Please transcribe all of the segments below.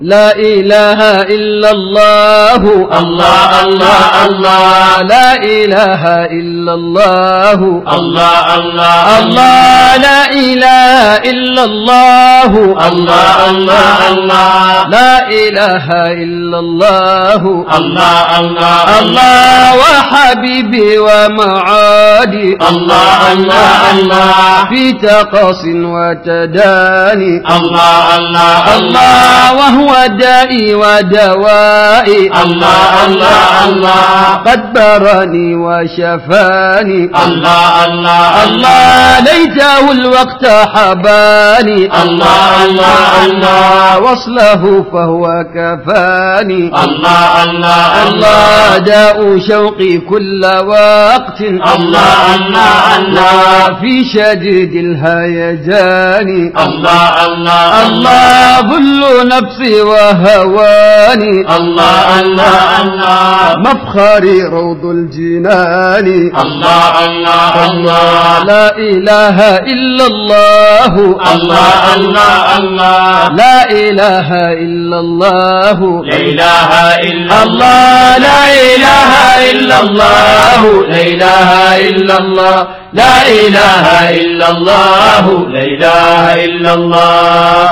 لا إله إلا الله الله الله الله لا إله إلا الله الله الله الله لا إله إلا الله الله الله الله لا إله إلا الله الله الله الله وحبيبي ومعادي الله الله الله في تقص وتداني الله الله الله وهو دائي ودوائي الله الله الله قد برني وشفاني الله الله الله ليته الوقت حباني الله الله الله وصله فهو كفاني الله الله الله داء شوقي كل وقت الله الله الله في شديد الهيجان الله الله الله ظل نفسي وهواني الله الله الله مفخري روض الجنان الله الله الله لا إله إلا الله الله الله الله لا إله إلا الله لا إله إلا الله لا إله إلا الله لا إله إلا الله لا إله إلا الله لا إله إلا الله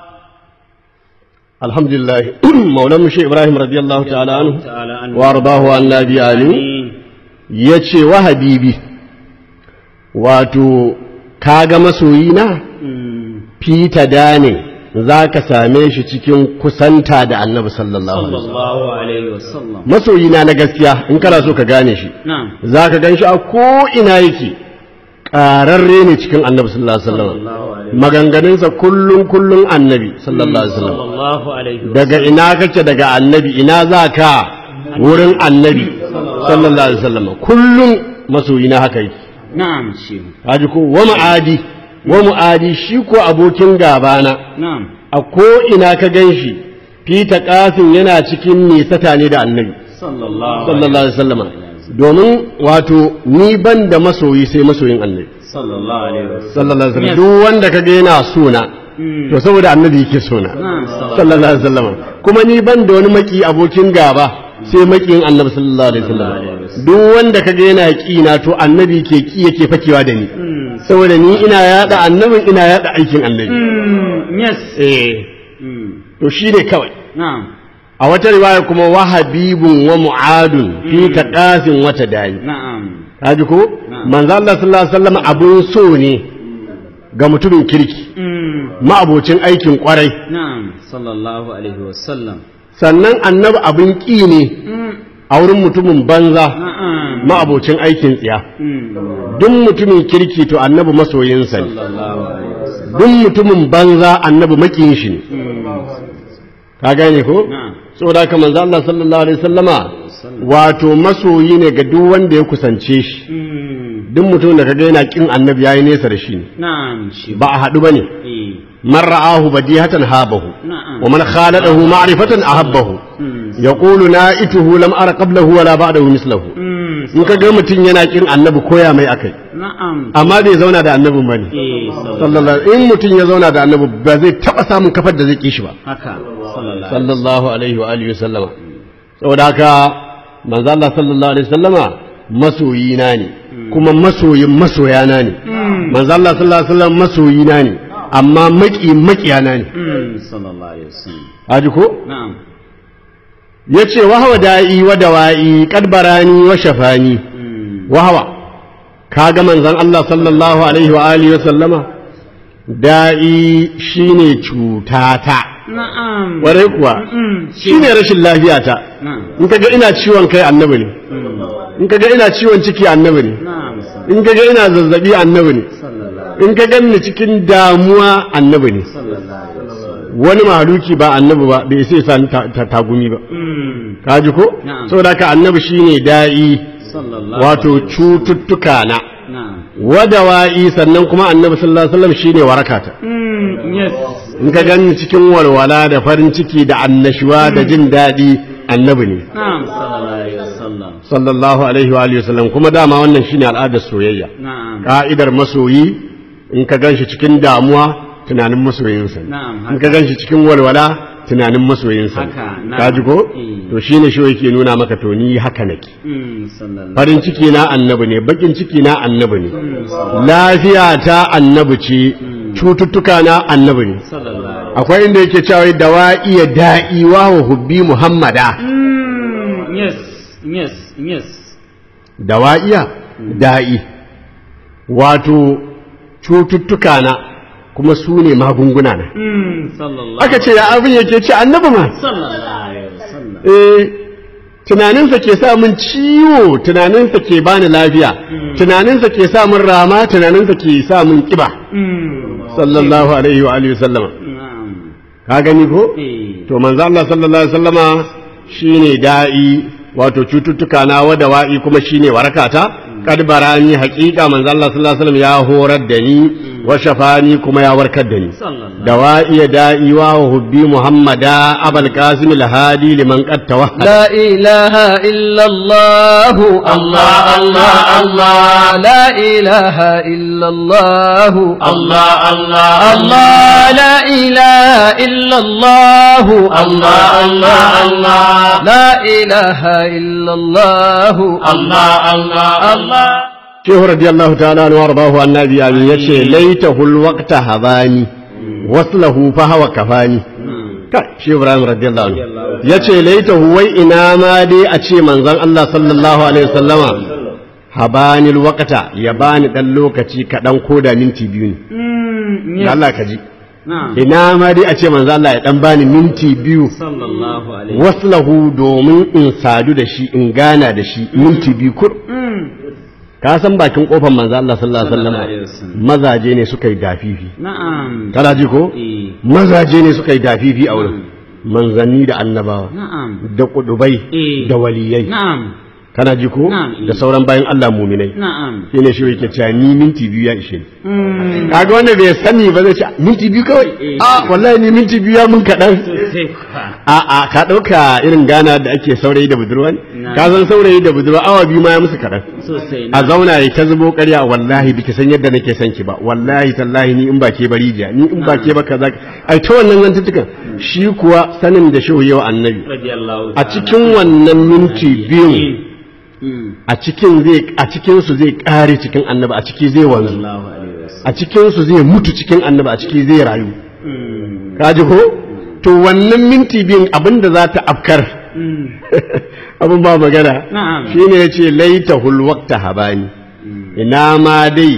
الحمد لله مولانا مشي إبراهيم رضي الله تعالى عنه وأرضاه عن نبي آمين yace wa habibi wato kaga masoyina fita da ne za ka same shi cikin kusanta da annabi sallallahu alaihi wasallam الله عليه وسلم masoyina na gaskiya in kana so ka gane shi نعم za ka gan shi a ko'ina yake ƙararre ne cikin annabi sallallahu alaihi wasallam maganganunsa kullum kullum annabi sallallahu alaihi wasallam الله عليه daga ina kake daga annabi ina za ka wurin annabi sallallahu alaihi wasallam kullum masoyina haka yake نعم شيخ haji ko wa mu'adi wa mu'adi shi ko abokin gabana نعم a ko ina ka gan shi fita kafin yana cikin nisata ne da annabi صلى الله sallallahu alaihi wasallam domin wato ni ban da masoyi sai masoyin annabi صلى الله عليه وسلم sallallahu alaihi wasallam duk wanda kaga yana sona to saboda annabi yake sona نعم sallallahu alaihi wasallam kuma ni ban da wani maki abokin gaba sai makiyin annabi sallallahu alaihi wasallam duk wanda kaga yana ki na to annabi ke ki yake fakewa da ni saboda ni ina yada annabin ina yada aikin annabi يس eh to shine kawai نعم a wata riwaya kuma wa habibun wa mu'adun fi taqasin wata dani نعم kaji ko manzo Allah sallallahu alaihi wasallam abun so ne ga mutumin kirki ma'abocin aikin kwarai نعم صلى الله عليه وسلم sannan annabi abin ƙi ne a wurin mutumin banza نعم ma'abocin aikin tsiya duk mutumin kirki to annabi masoyinsa ne صلى الله عليه وسلم duk mutumin banza annabi makiyin shi ne ka gane ko نعم saboda haka manzo Allah sallallahu alaihi wasallama wato masoyi ne ga duk wanda ya kusance shi duk mutum da kaga yana kin annabi yayi nesa da shi ne نعم شيخ ba a haɗu bane إيه. man ra'ahu badihatan habahu نعم wa man khaladahu ma'rifatan ahabbahu yaqulu na'ituhu lam ara qablahu wala ba'dahu mislahu in ka ga mutum yana kin annabi koya mai akai نعم amma bai zauna da annabin bane إيه صلى الله sallallahu in mutum ya zauna da annabi ba zai taba samun kafar da zai ki shi ba هكا صلى الله عليه sallallahu alaihi wa alihi sallama saboda haka manzo Allah sallallahu alaihi sallama masoyina ne kuma masoyin masoyana ne manzo Allah sallallahu alaihi wasallam masoyina ne amma maki makiyana ne وسلم صلى الله عليه وسلم haji ko نعم yace wa hawa da'i wa dawa'i kadbarani wa shafani wa hawa kaga manzon Allah sallallahu alaihi wa alihi wa sallama da'i shine cutata نعم ware kuwa shine rashin lafiyata نعم in kaga ina ciwon kai annabi ne in kaga ina ciwon ciki annabi ne نعم صلى in kaga ina zazzabi annabi ne صلى الله in ka ganni cikin damuwa annabi ne صلى الله عليه وسلم wani mahaluki ba annabi ba bai sai sa ta ta- tagumi ba kaji ko Na'am. saboda haka annabi shine da'i صلى الله wato cututtuka na نعم wadawa'i sannan kuma annabi sallallahu alaihi wasallam shine warakata يس in ka ganni cikin walwala da farin ciki da annashuwa da jin daɗi annabi ne نعم صلى الله عليه وسلم sallallahu alaihi wa alihi wasallam kuma dama wannan shine al'adar soyayya نعم ka'idar masoyi in ka ganshi cikin damuwa tunanin masoyinsa ne Na'am, in ka ganshi cikin walwala tunanin masoyinsa Haka, na. ka ji ko Eh. to shine shi yake nuna maka to ni haka nake Mm, sallallahu farin ciki na annabi ne bakin ciki na annabi ne lafiya ta annabi ce cututtuka na annabi ne sallallahu akwai inda yake cewa dawa iya da'i wa hubbi muhammada Mm, yes yes yes dawa'iya da'i wato cututtuka na kuma su ne magunguna na Mm, sallallahu aka ce ya abin yake ce annabi ma sallallahu alaihi wasallam eh tunaninsa ke sa min ciwo tunaninsa ke bani lafiya tunaninsa ke sa min rama tunaninsa ke sa min kiba Mm, sallallahu alaihi wa alihi sallama na'am ka gani ko eh to manzo Allah sallallahu alaihi wasallama shine da'i wato cututtuka na wada wa'i kuma shine warakata kad barani haqiqa manzo Allah sallallahu alaihi wasallam ya horar da ni wa shafani kuma ya warkar da ni sallallahu dawa'i da'i wa hubbi muhammada abul qasim al hadi liman qad tawahhada لا إله إلا الله الله الله الله لا إله إلا الله الله الله الله لا إله إلا الله الله الله الله لا إله إلا الله الله الله الله shehu radiyallahu ta'ala anhu wardahu annabi amin yace laitahul waqta habani waslahu fa hawa kafani ka shehu ibrahim radiyallahu anhu yace laitahu wai ina ma dai a ce manzon Allah sallallahu alaihi wasallama habani waqta ya bani dan lokaci kadan koda minti biyu ne Mm, da yes Allah ka ji na'am ina ma dai a ce manzon Allah ya dan bani minti biyu sallallahu alaihi waslahu domin in sadu da shi in gana da shi minti biyu kur Mm, ka san bakin kofar manzo Allah sallallahu alaihi Sallallahu alaihi wasallam wasallam. mazaje ne suka yi dafifi na'am kana ji ko eh mazaje ne suka yi dafifi a wurin manzanni da annabawa na'am da kudubai Eh. da waliyai na'am kana ji ko Na'am. da sauran bayan Allah muminai na'am shine shi yake cewa ni minti biyu ya ishe ni Mm, kaga wanda bai sani ba zai ce minti biyu kawai Eh. a wallahi ni minti biyu ya mun kaɗan sosai kuwa a a ka ɗauka irin gana da ake saurayi da budurwa ne Na. ka san saurayi da budurwa awa biyu ma ya musu kaɗan sosai a zauna ya ta zubo ƙarya wallahi biki san yadda nake son ki ba wallahi tallahi ni in ba ke bari jiya ni in ba ke ba kaza ai ta wannan zantuttukan shi kuwa sanin da shehu yau annabi radiyallahu a ta'ala. cikin wannan minti biyun Mm, a cikin zai a cikin su zai kare cikin annabi a ciki zai wanzu sallallahu alaihi wasallam a cikin su zai mutu cikin annabi a ciki zai rayu Mm, ka ji ko to wannan minti biyun abinda za ta afkar mm, abin ba magana Na'am. shine yace laitahul waqta habani ina ma dai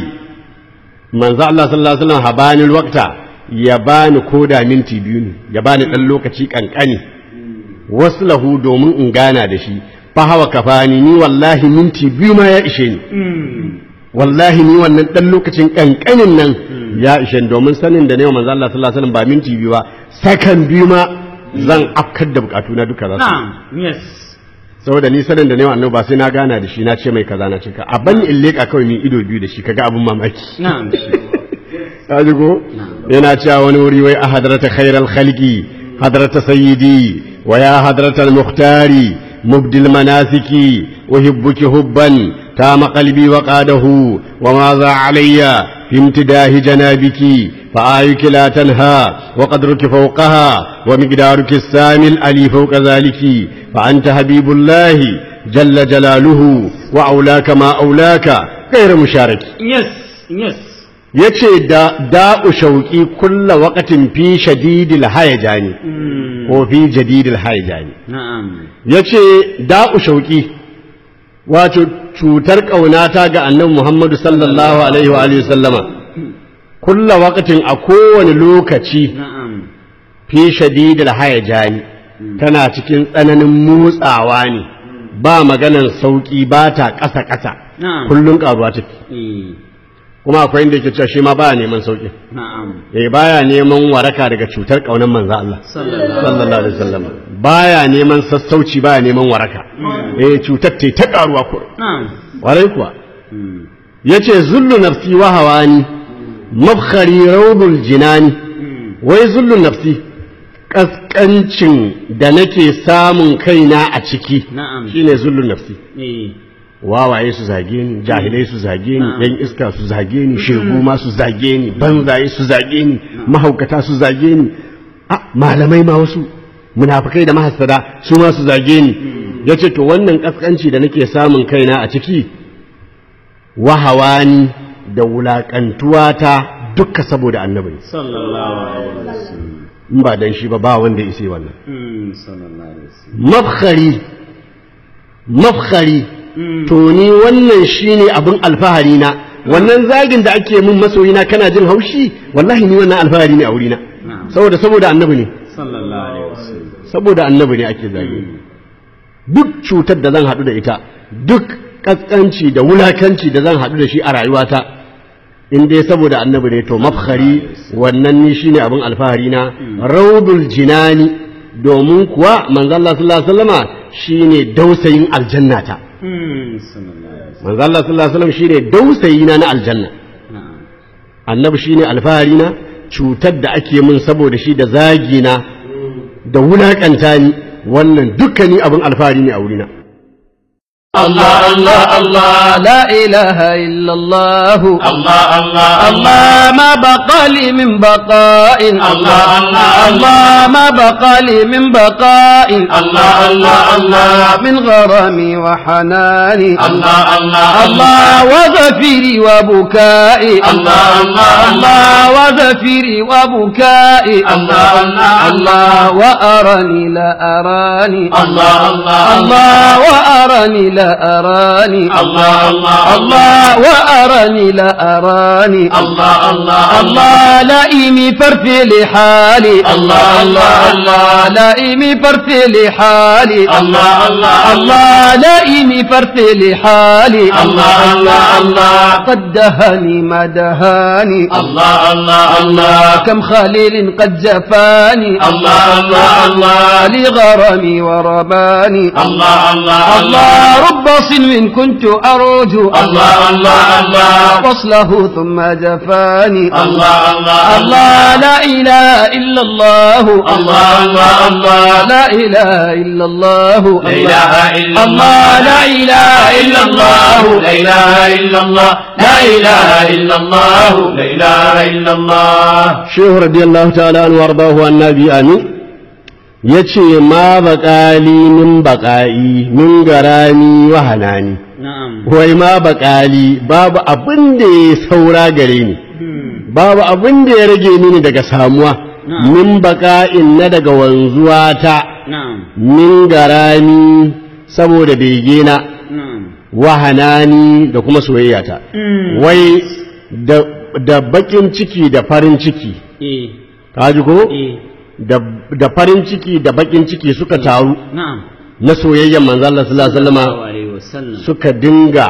manzo Allah sallallahu alaihi wasallam habanil waqta ya bani koda minti biyu ne ya bani dan lokaci kankani waslahu domin in gana da shi fa hawa kafani ni wallahi minti biyu ma ya ishe ni mm, wallahi ni wannan dan lokacin kankanin nan ya ishe ni domin sanin da ne wa manzo Allah sallallahu alaihi wasallam ba minti biyu ba sakan biyu ma zan afkar da bukatuna duka za su na'am yes saboda ni sanin da ne wa annabi ba sai na gana da shi na ce mai kaza na cika a ban in leka kawai ni ido biyu da shi kaga abun mamaki na'am ka ji ko yana cewa wani wuri wai a hadrata khairal khalqi hadrata sayyidi wa ya hadrata al-mukhtari mubdil manasiki uhibbuki hubban tama qalbi wa qadahu wa ma za alayya fi imtidahi janabiki فآيك لا تنهى وقدرك فوقها ومقدارك السامي الألي فوق ذلك فأنت حبيب الله جل جلاله وأولاك ما أولاك غير مشارك yes yes yace da da'u shauki kulla waqatin fi shadidil hayajani Mm, ko fi jadidil hayajani na'am yace da'u shauki wato cutar kaunata ga annabi Muhammadu sallallahu alaihi wa alihi sallama kulla waqatin a kowane lokaci na'am fi shadidil hayajani tana cikin tsananin motsawa ne ba maganar sauki ba ta ƙasa ƙasa na'am kullun ƙaruwa take eh, kuma akwai inda yake cewa shi ma baya neman sauki na'am eh baya neman waraka daga cutar kaunar manzo Allah sallallahu sallallahu alaihi wasallam baya neman sassauci baya neman waraka eh cutar ta ta karuwa ko na'am warai kuwa Mm, yace zullu nafsi wa hawani mabkhari rawdul jinani mm, wai zullu nafsi kaskancin da nake samun kaina a ciki na'am shine zullu nafsi eh, wawaye su zage ni jahilai su zage ni Na'am. yan iska su zage ni shegu ma su zage ni banzaye su zage ni mahaukata su zage ni a malamai ma wasu munafikai da mahassada su ma su zage ni yace to wannan kaskanci da nake samun kaina a ciki wahawani da wulakantuwa ta dukka saboda annabi sallallahu alaihi wasallam in ba dan shi ba ba wanda ya ise wannan Mm, sallallahu alaihi wasallam mafkhari mafkhari to ni wannan shine abin alfahari na wannan zagin da ake min masoyina kana jin haushi wallahi ni wannan alfahari ne a wurina Na'am. saboda saboda annabi ne sallallahu alaihi wasallam saboda annabi ne ake zagi duk cutar da zan haɗu da ita duk ƙasƙanci da wulakanci da zan haɗu da shi a rayuwata in dai saboda annabi ne to mafkhari wannan ni shine abin alfahari na raudul jinani domin kuwa manzo Allah sallallahu alaihi wasallama shine dausayin aljannata Mm, sallallahu alaihi wasallam manzo Allah sallallahu alaihi wasallam shine dausayina na aljanna na'am annabi shine alfahari na cutar da ake min saboda shi da zagi na da wulakanta ni wannan dukkani abin alfahari ne a wurina الله الله الله لا إله إلا الله الله الله الله ما بقى لي من بقاء الله الله الله ما بقى لي من بقاء الله الله الله من غرامي وحناني الله الله الله وزفيري وبكائي الله الله الله وزفيري وبكائي الله الله الله وأراني لا أراني الله الله الله وأراني لا أراني الله الله الله وأراني لا أراني الله الله الله لئيمي فرثي لحالي الله الله الله لئيمي فرثي لحالي الله الله الله لئيمي فرثي لحالي الله الله الله قد دهاني ما دهاني الله الله الله كم خليل قد جفاني الله الله الله لغرامي ورباني الله الله الله رب صنو كنت أرجو الله الله الله وصله ثم جفاني الله الله الله لا إله إلا الله الله الله الله لا إله إلا الله لا إله إلا الله لا إله إلا الله لا إله إلا الله لا إله إلا الله لا إله إلا الله shehu radiyallahu ta'ala an wardahu annabi amin yace ma baqali min baqai min garani wa hanani نعم wai ma baqali babu abin da ya saura gare ni babu abin da ya rage mini daga samuwa Na'am. min baqa'in na daga wanzuwa ta نعم min garani saboda begena نعم wa hanani da kuma soyayyata wai da da bakin ciki da farin ciki إيه ka ji ko إيه da da farin ciki da bakin ciki suka taru نعم na soyayyen manzo Allah sallallahu alaihi الله wasallama عليه وسلم suka dinga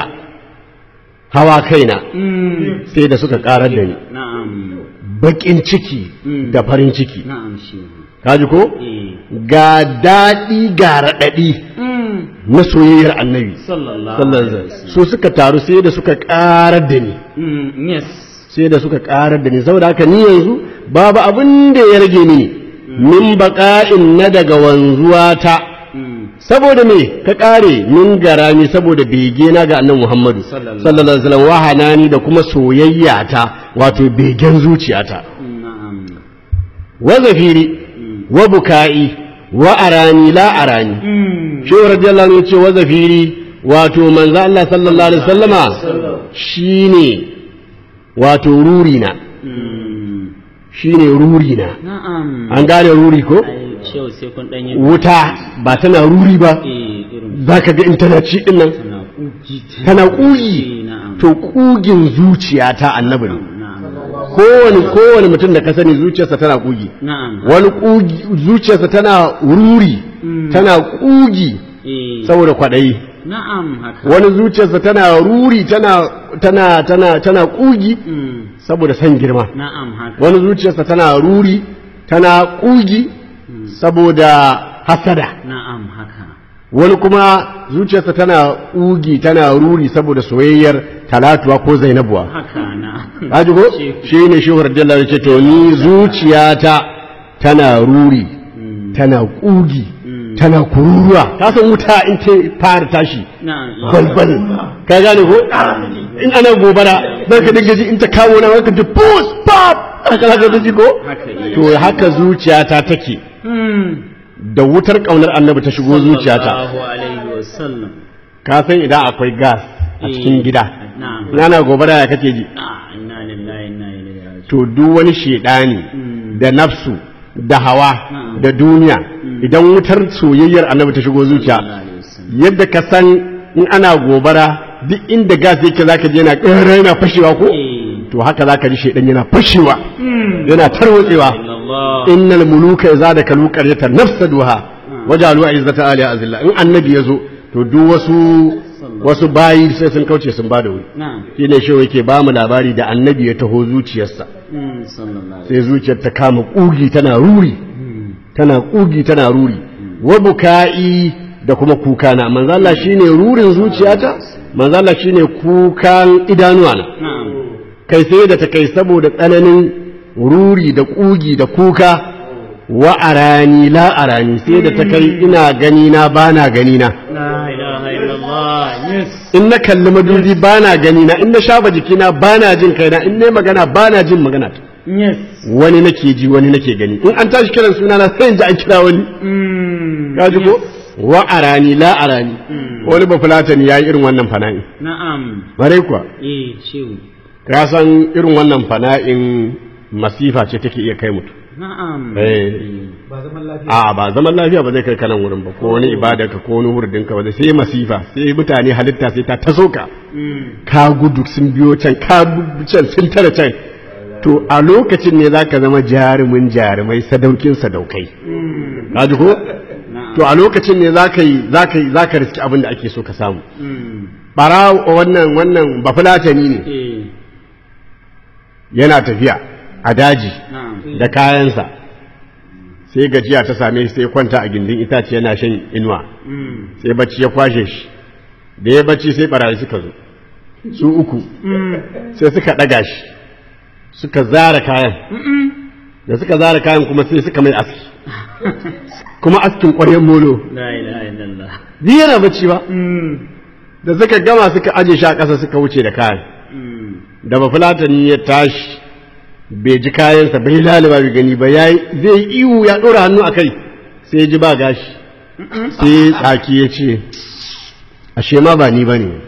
hawa kaina مم. sai da suka karar da ni نعم bakin ciki Mm. da farin ciki نعم شيخ ka ji ko إيه ga daɗi ga raɗaɗi مم. na soyayyar annabi صلى الله sallallahu عليه alaihi وسلم wasallam su suka taru sai da suka karar da ni مم. يس sai da suka karar da ni saboda haka ni yanzu babu abin da ya rage mini min baƙa'in na daga wanzuwa ta مم. saboda me ka kare min garami saboda bege na ga annabi Muhammadu Sallallahu sallallahu alaihi wasallam wahanani da kuma soyayya ta wato begen zuciyata نعم wa zafiri wa buka'i wa arani la arani مم. shi radiyallahu anhu ce wa zafiri wato manzo Allah sallallahu alaihi wasallama shine wato ruri na مم. shine ruri na نعم an gane ruri ko ai shehu sai kun dan yi wuta ba tana ruri ba eh irin zaka ga in tana ci din nan tana kuji tana Eh, kugi na'am to kugin zuciya ta annabi ne na'am kowane kowane mutum da ka sani zuciyarsa tana kugi na'am wani kugi zuciyarsa tana ruri tana kugi eh saboda kwaɗayi na'am haka wani zuciyarsa tana ruri tana tana tana tana kugi Mm, saboda san girma na'am haka wani zuciyarsa tana ruri tana kugi saboda hasada na'am haka wani kuma zuciyarsa tana kugi tana ruri saboda soyayyar talatuwa ko zainabuwa haka na'am Haji ko shi ne shi radiyallahu ya ce to ni zuciyata tana ruri tana kugi tana kururuwa ka san wuta in ta fara tashi na'am balbal ka gane ko in ana gobara zan ka dinga ji in ta kawo na ka ji pus pop haka zaka ji ko haka eh to haka zuciyata take Mm, da wutar ƙaunar annabi ta shigo zuciyata sallallahu alaihi wasallam ka san idan akwai gas a cikin gida na'am nana gobara ya kake ji Ah, inna lillahi inna ilaihi raji'un to duk wani shedani da nafsu da hawa da duniya idan wutar soyayyar annabi ta shigo zuciya sallallahu alaihi wasallam yadda ka san in ana gobara duk inda gas yake zaka je yana ƙara yana fashewa ko Eh, to haka zaka ji shedan yana fashewa yana tarwatsewa Allah innal muluka idza dakalu qaryatan nafsaduha wajalu izzata ali azilla in annabi yazo to duk wasu wasu bayi sai sun kauce sun bada wuri na'am shine shi yake ba mu labari da annabi ya taho zuciyarsa Mm, sallallahu alaihi sai zuciyar ta kama kugi tana ruri tana kugi tana ruri wa buka'i da kuma kuka na manzo Allah shine rurin zuciyata manzo Allah shine kukan idanuwa na na'am kai sai da ta kai saboda tsananin ruri da kugi da kuka wa arani la arani sai da ta kai ina gani na bana gani na la ilaha illallah yes in na kalli madubi bana gani na in na shafa jikina bana jin kaina in ne magana bana jin magana ta yes wani nake ji wani nake gani in an tashi kiran suna na sai in ji an kira wani Mm, ka ji ko wa arani la arani wani ba fulatani yayi irin wannan fana'i na'am bare kuwa eh shehu ka san irin wannan fana'in masifa ce take iya kai mutum na'am eh a ba zaman lafiya ba zai kai kanan wurin ba ko wani ibada ka ko wani wurdin ka ba zai sai masifa sai mutane halitta sai ta taso ka Mm, ka gudu sun biyo can ka bi can sun tare can to a lokacin ne zaka zama jarumin jarumai sadaukin sadaukai ka ji ko na'am to a lokacin ne zaka yi zaka yi zaka riski abin da ake so ka samu Mm, bara wannan wannan bafulatani ne eh yana tafiya a daji na'am da kayansa sai gajiya ta same shi sai kwanta a gindin itace yana shan inuwa Mm, sai bacci ya kwashe shi da ya bacci sai barayi suka zo su uku sai suka ɗaga shi suka zara kayan da suka zara kayan kuma sai suka mai aski kuma askin ƙwaryen molo la ilaha illallah ni yana bacci ba Mm, da suka gama suka aje shi a ƙasa suka wuce da kayan mm, da bafulatani ya tashi bai ji kayansa bai laliba bai gani ba yayi zai yi iwu ya ɗora hannu a kai sai ya ji ba gashi sai tsaki ya ce ashe ma ba ni ba ne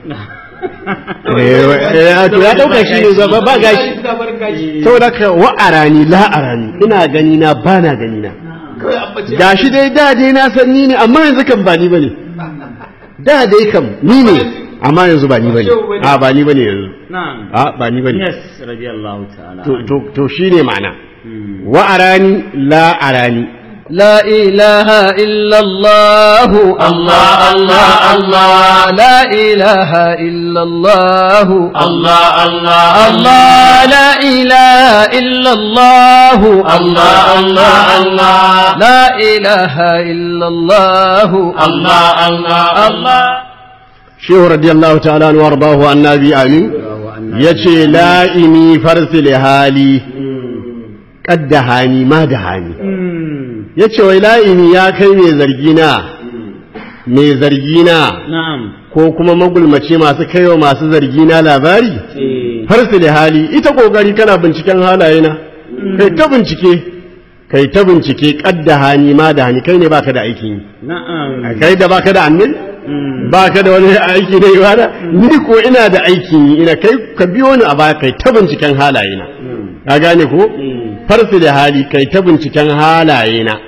to ya ɗauka shi ne ba ba gashi saboda ka wa arani la arani ina gani na ba na gani na gashi dai da dai na san ni ne amma yanzu kan ba ni ba ne da dai kam ni ne amma yanzu ba ni ba ne a ba ni ba ne yanzu na'am a ba ni ba ne yes radiyallahu ta'ala to to to shine ma'ana Mm. wa arani la arani لا إله إلا الله الله الله الله لا إله إلا الله الله الله الله لا إله إلا الله الله الله الله لا إله إلا الله الله الله الله shehu radiyallahu ta'ala anhu wardahu annabi amin yace la ini farsil hali qaddahani ma dahani Mm, yace wai la ini ya kai mai zargi na mai zargi na na'am ko kuma magulmace masu kaiwa masu zargi na labari eh farsil hali ita kokari kana binciken halaye na kai ta bincike kai ta bincike qaddahani ma dahani kai ne baka da aikin yi na'am kai da baka da annabi ba ka da wani aiki da ibada ni ko ina da aikin yi ina kai ka biyo ni a baya kai ta binciken halaye na ka gane ko farsu da hali kai ta binciken halaye na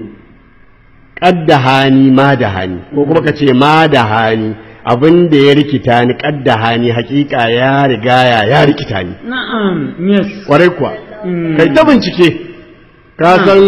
kadda hani ma da hani ko kuma ka ce ma da hani abin da ya rikita ni kadda hani hakika ya riga ya ya rikita ni na'am yes kwarai kuwa kai ta bincike ka san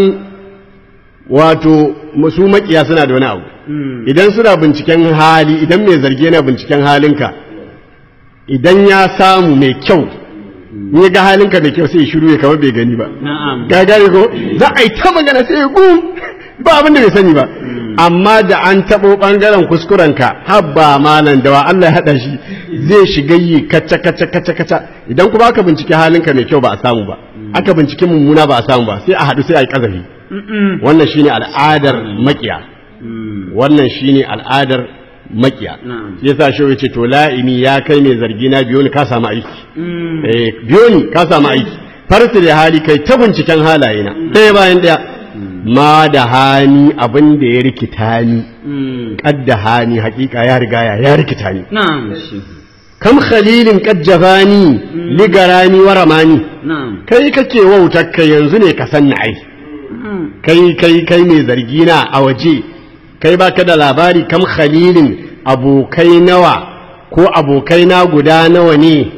wato su makiya suna da wani abu Mm, idan suna binciken hali idan mai zargi yana binciken halinka idan ya samu mai kyau in ya ga halinka mai kyau sai ya shiru ya kama bai gani ba na'am ga gane ko za a yi ta magana sai ya gum ba abin da bai sani ba amma da an taɓo ɓangaren kuskurenka habba malam da wa Allah ya haɗa shi zai shiga yi kaca kaca kaca kaca idan kuma aka bincike halinka mai kyau ba a samu ba aka bincike mummuna ba a samu ba sai a haɗu sai a yi ƙazafi wannan shine al'adar makiya wannan shine al'adar makiya Na'am. shi yasa shi yace to la'ini ya kai mai zargi na biyo ni ka samu aiki eh biyo ni ka samu aiki farsu da hali kai ta binciken halaye na ɗaya bayan ɗaya ma da hani abin da ya rikita ni Mm. kadda hani hakika ya riga ya ya rikita ni Na'am. Shi. kam khalilin qad jafani ligarani wa ramani Na'am. kai kake wautar ka yanzu ne ka san ai Mm. kai kai kai mai zargi na a waje kai baka da labari kam khalilin abokai nawa ko abokai na guda nawa ne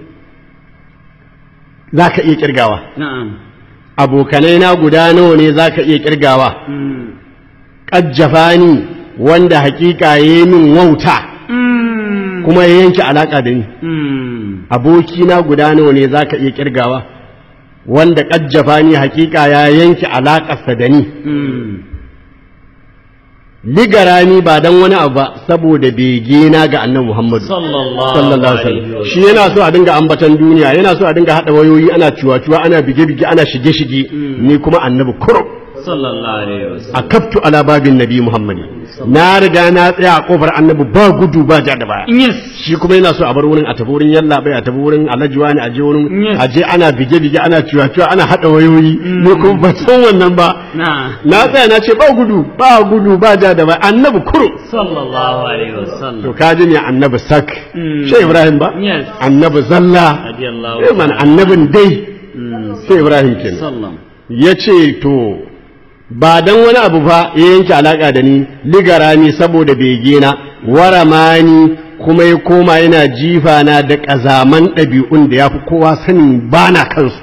zaka iya kirgawa Na'am. abokanai na guda nawa ne zaka iya kirgawa Mm. kajjafani wanda hakika yayi min wauta Mm. kuma ya yanke alaka da ni Mm. abokina guda nawa ne zaka iya kirgawa wanda kajjafani hakika ya yanke alakarsa da ni Mm. ligarani ba dan wani abu ba saboda bege na ga annabi Muhammadu Sallallahu sallallahu alaihi wasallam shi yana so a dinga ambatan duniya yana so a dinga hada wayoyi ana ciwa-ciwa ana bige-bige ana shige-shige ni kuma annabi kurum Sallallahu alaihi wasallam. akaftu ala babin nabi Muhammad na riga na tsaya a kofar annabi ba gudu ba ja da baya Yes. shi kuma yana so a bar wurin a tafi wurin yalla bai a tafi wurin alhaji wani a je wurin Yes. a je ana bige-bige ana ciwa-ciwa ana hada wayoyi ni kuma ba san wannan ba Na. na tsaya na ce ba gudu ba gudu ba ja da baya annabi kurum Sallallahu alaihi wasallam. to ka ji ne annabi sak Mm. shi ibrahim ba Yes. annabi zalla Radiyallahu eh man annabin dai Mm. sai ibrahim kenan Sallam. ya ce to ba dan wani abu fa ya yanke alaka da ni ligara ni saboda bege na waramani kuma ya koma yana jifa na da ƙazaman ɗabi'un da ya fi kowa sanin bana kansu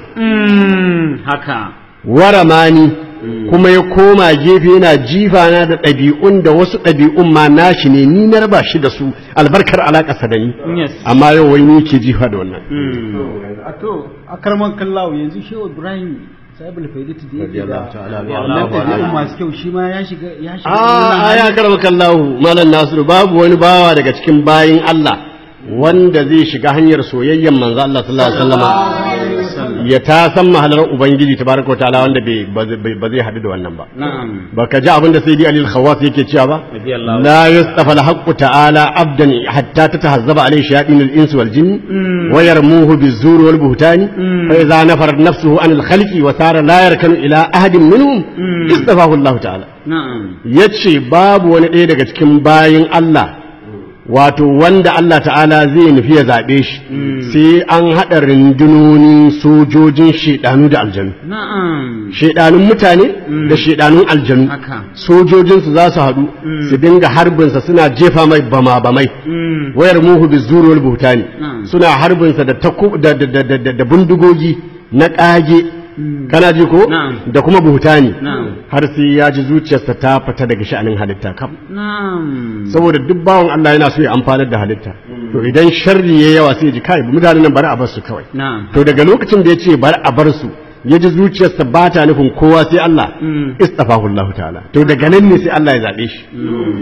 Mm. Haka. waramani kuma ya koma gefe yana jifa na da ɗabi'un da wasu ɗabi'un ma nashi ne ni na raba shi da su albarkar alaƙarsa da ni Yes. amma yau wai ni ke jifa da wannan Mm. a to a karman kallawo yanzu shehu ibrahim sahibul faidati da yake da Radiyallahu ta'ala anhu. wannan ɗabi'un masu kyau shi ma ya shiga ya shiga a a ya karama kallahu malam nasiru babu wani bawa daga cikin bayin Allah wanda zai shiga hanyar soyayyen manzo Allah sallallahu alaihi wasallama ya ta san mahalar ubangiji tabaraka wa ta'ala wanda bai ba- ba zai hadu da wannan ba Na'am. baka ji abin da sai dai alil khawas yake cewa ba Radiyallahu. la yastafa al ta'ala abdan hatta tatahazzaba alayhi shayatin al-ins wal jinn wa yarmuhu biz-zur wal buhtani fa idza nafarat nafsuhu an al-khalqi wa sara la yarkanu ila ahadin minhum istafahu Allah ta'ala Na'am. yace babu wani ɗaya daga cikin bayin Allah wato wanda Allah ta'ala zai nufi ya zaɓe shi sai an haɗa rundunonin sojojin shaidanu da aljanu Na'am. shaidanun mutane da shaidanun aljanu Haka. sojojinsu za su haɗu su dinga harbinsa suna jefa mai bama bamai Mm. wayar muhu bi zuruwar buhtani Mm. suna harbinsa da taku da da da da, da bindigogi na ƙage kana ji ko Na'am. da kuma buhtani Na'am. har sai ya ji zuciyarsa ta fita daga sha'anin halitta kam Na'am. saboda duk bawan Allah yana so ya amfanar da halitta to idan sharri ya yawa sai ya ji kai mutanen nan bari a bar su kawai Na'am. to daga lokacin da ya ce bari a bar su ya ji zuciyarsa ba ta nufin kowa sai Allah Mm. istafahu Allah ta'ala to daga nan ne sai Allah ya zabe shi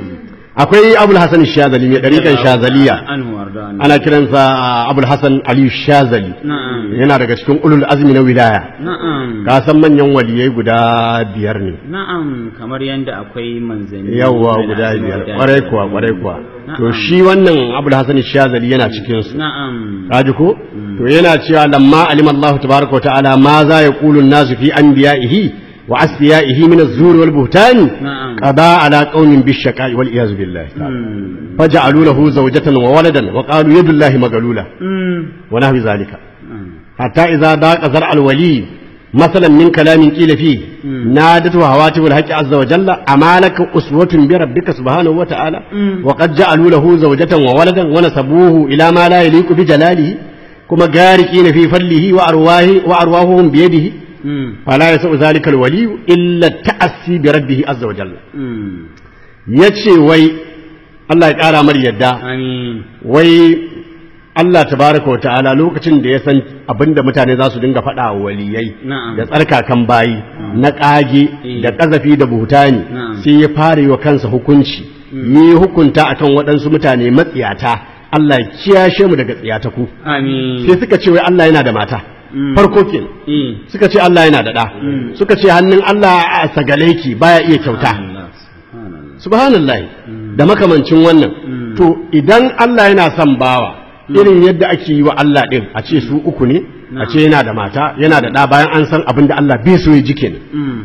akwai Abul Hasan Shazali mai dariƙan Shazaliya Anhu warda anhu. ana kiransa Abul Hasan Ali Shazali Na'am. yana daga cikin ulul azmi na wilaya Na'am. ka san manyan waliyai guda biyar ne Na'am kamar yadda akwai manzanni. yawwa guda biyar kwarai kuwa kwarai kuwa to shi wannan Abul Hasan Shazali yana cikin su Na'am. kaji ko to yana cewa lamma alima Allah tabaraka wa ta'ala ma za ya qulu an-nasu fi anbiya'ihi wa asfiyaihi min az-zur wal buhtani Na'am. qada ala qaumin bish-shaqa'i wal iyaz billahi Mm. faj'alu lahu zawjatan wa waladan wa qalu yadu llahi magalula Mm. wa nahwi zalika Mm. حتى إذا ضاق زرع الولي مثلا من كلام قيل فيه نادته هواتف الحق عز وجل أما لك أسوة بربك سبحانه وتعالى وقد جعلوا له زوجة وولدا ونسبوه إلى ما لا يليق بجلاله كما غارقين في فله وأرواه وأرواحهم بيده Mm. فلا يسوء ذلك الولي إلا التأسي بربه عز وجل Mm. يتشي وي الله يقارى مر يدا Amin. wai Allah tabaraka wa ta'ala lokacin da ya san abinda mutane za su dinga faɗa wa waliyai Na'am. da tsarkakan bayi na ƙage Eh. da ƙazafi da buhutani Na'am. sai ya fara yi wa kansa hukunci yi hukunta akan waɗansu mutane matsiyata Allah ya kiyashe mu daga tsiyata ku Amin. sai suka ce wai Allah yana da mata Mm. farko kenan Eh. suka ce Allah yana da ɗa suka ce hannun Allah a sagale ki baya iya kyauta Allah. Subhanallah. subhanallah da makamancin wannan to idan Allah yana son bawa irin yadda ake yi wa Allah din a ce su uku ne a ce yana da mata yana da ɗa bayan an san abin da Allah bai so ya ji kenan Mm.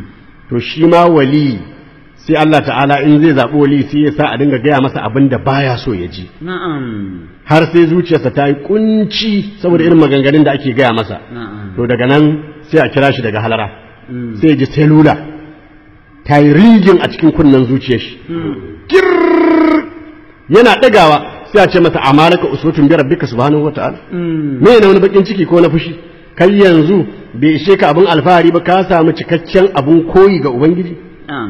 to shi ma wali sai Allah ta'ala in zai zaɓi wali sai ya sa a dinga gaya masa abin da baya so ya ji na'am har sai zuciyarsa ta yi kunci saboda irin maganganun da ake gaya masa na'am to daga nan sai a kira shi daga halara sai ya ji selula ta yi ringin a cikin kunnen zuciyar shi Kirrrr. yana ɗagawa sai a ce masa amalaka uswatun bi rabbika subhanahu wata'ala me ne wani bakin ciki ko na fushi kai yanzu bai ishe ka abin alfahari ba ka samu cikakken abin koyi ga ubangiji na'am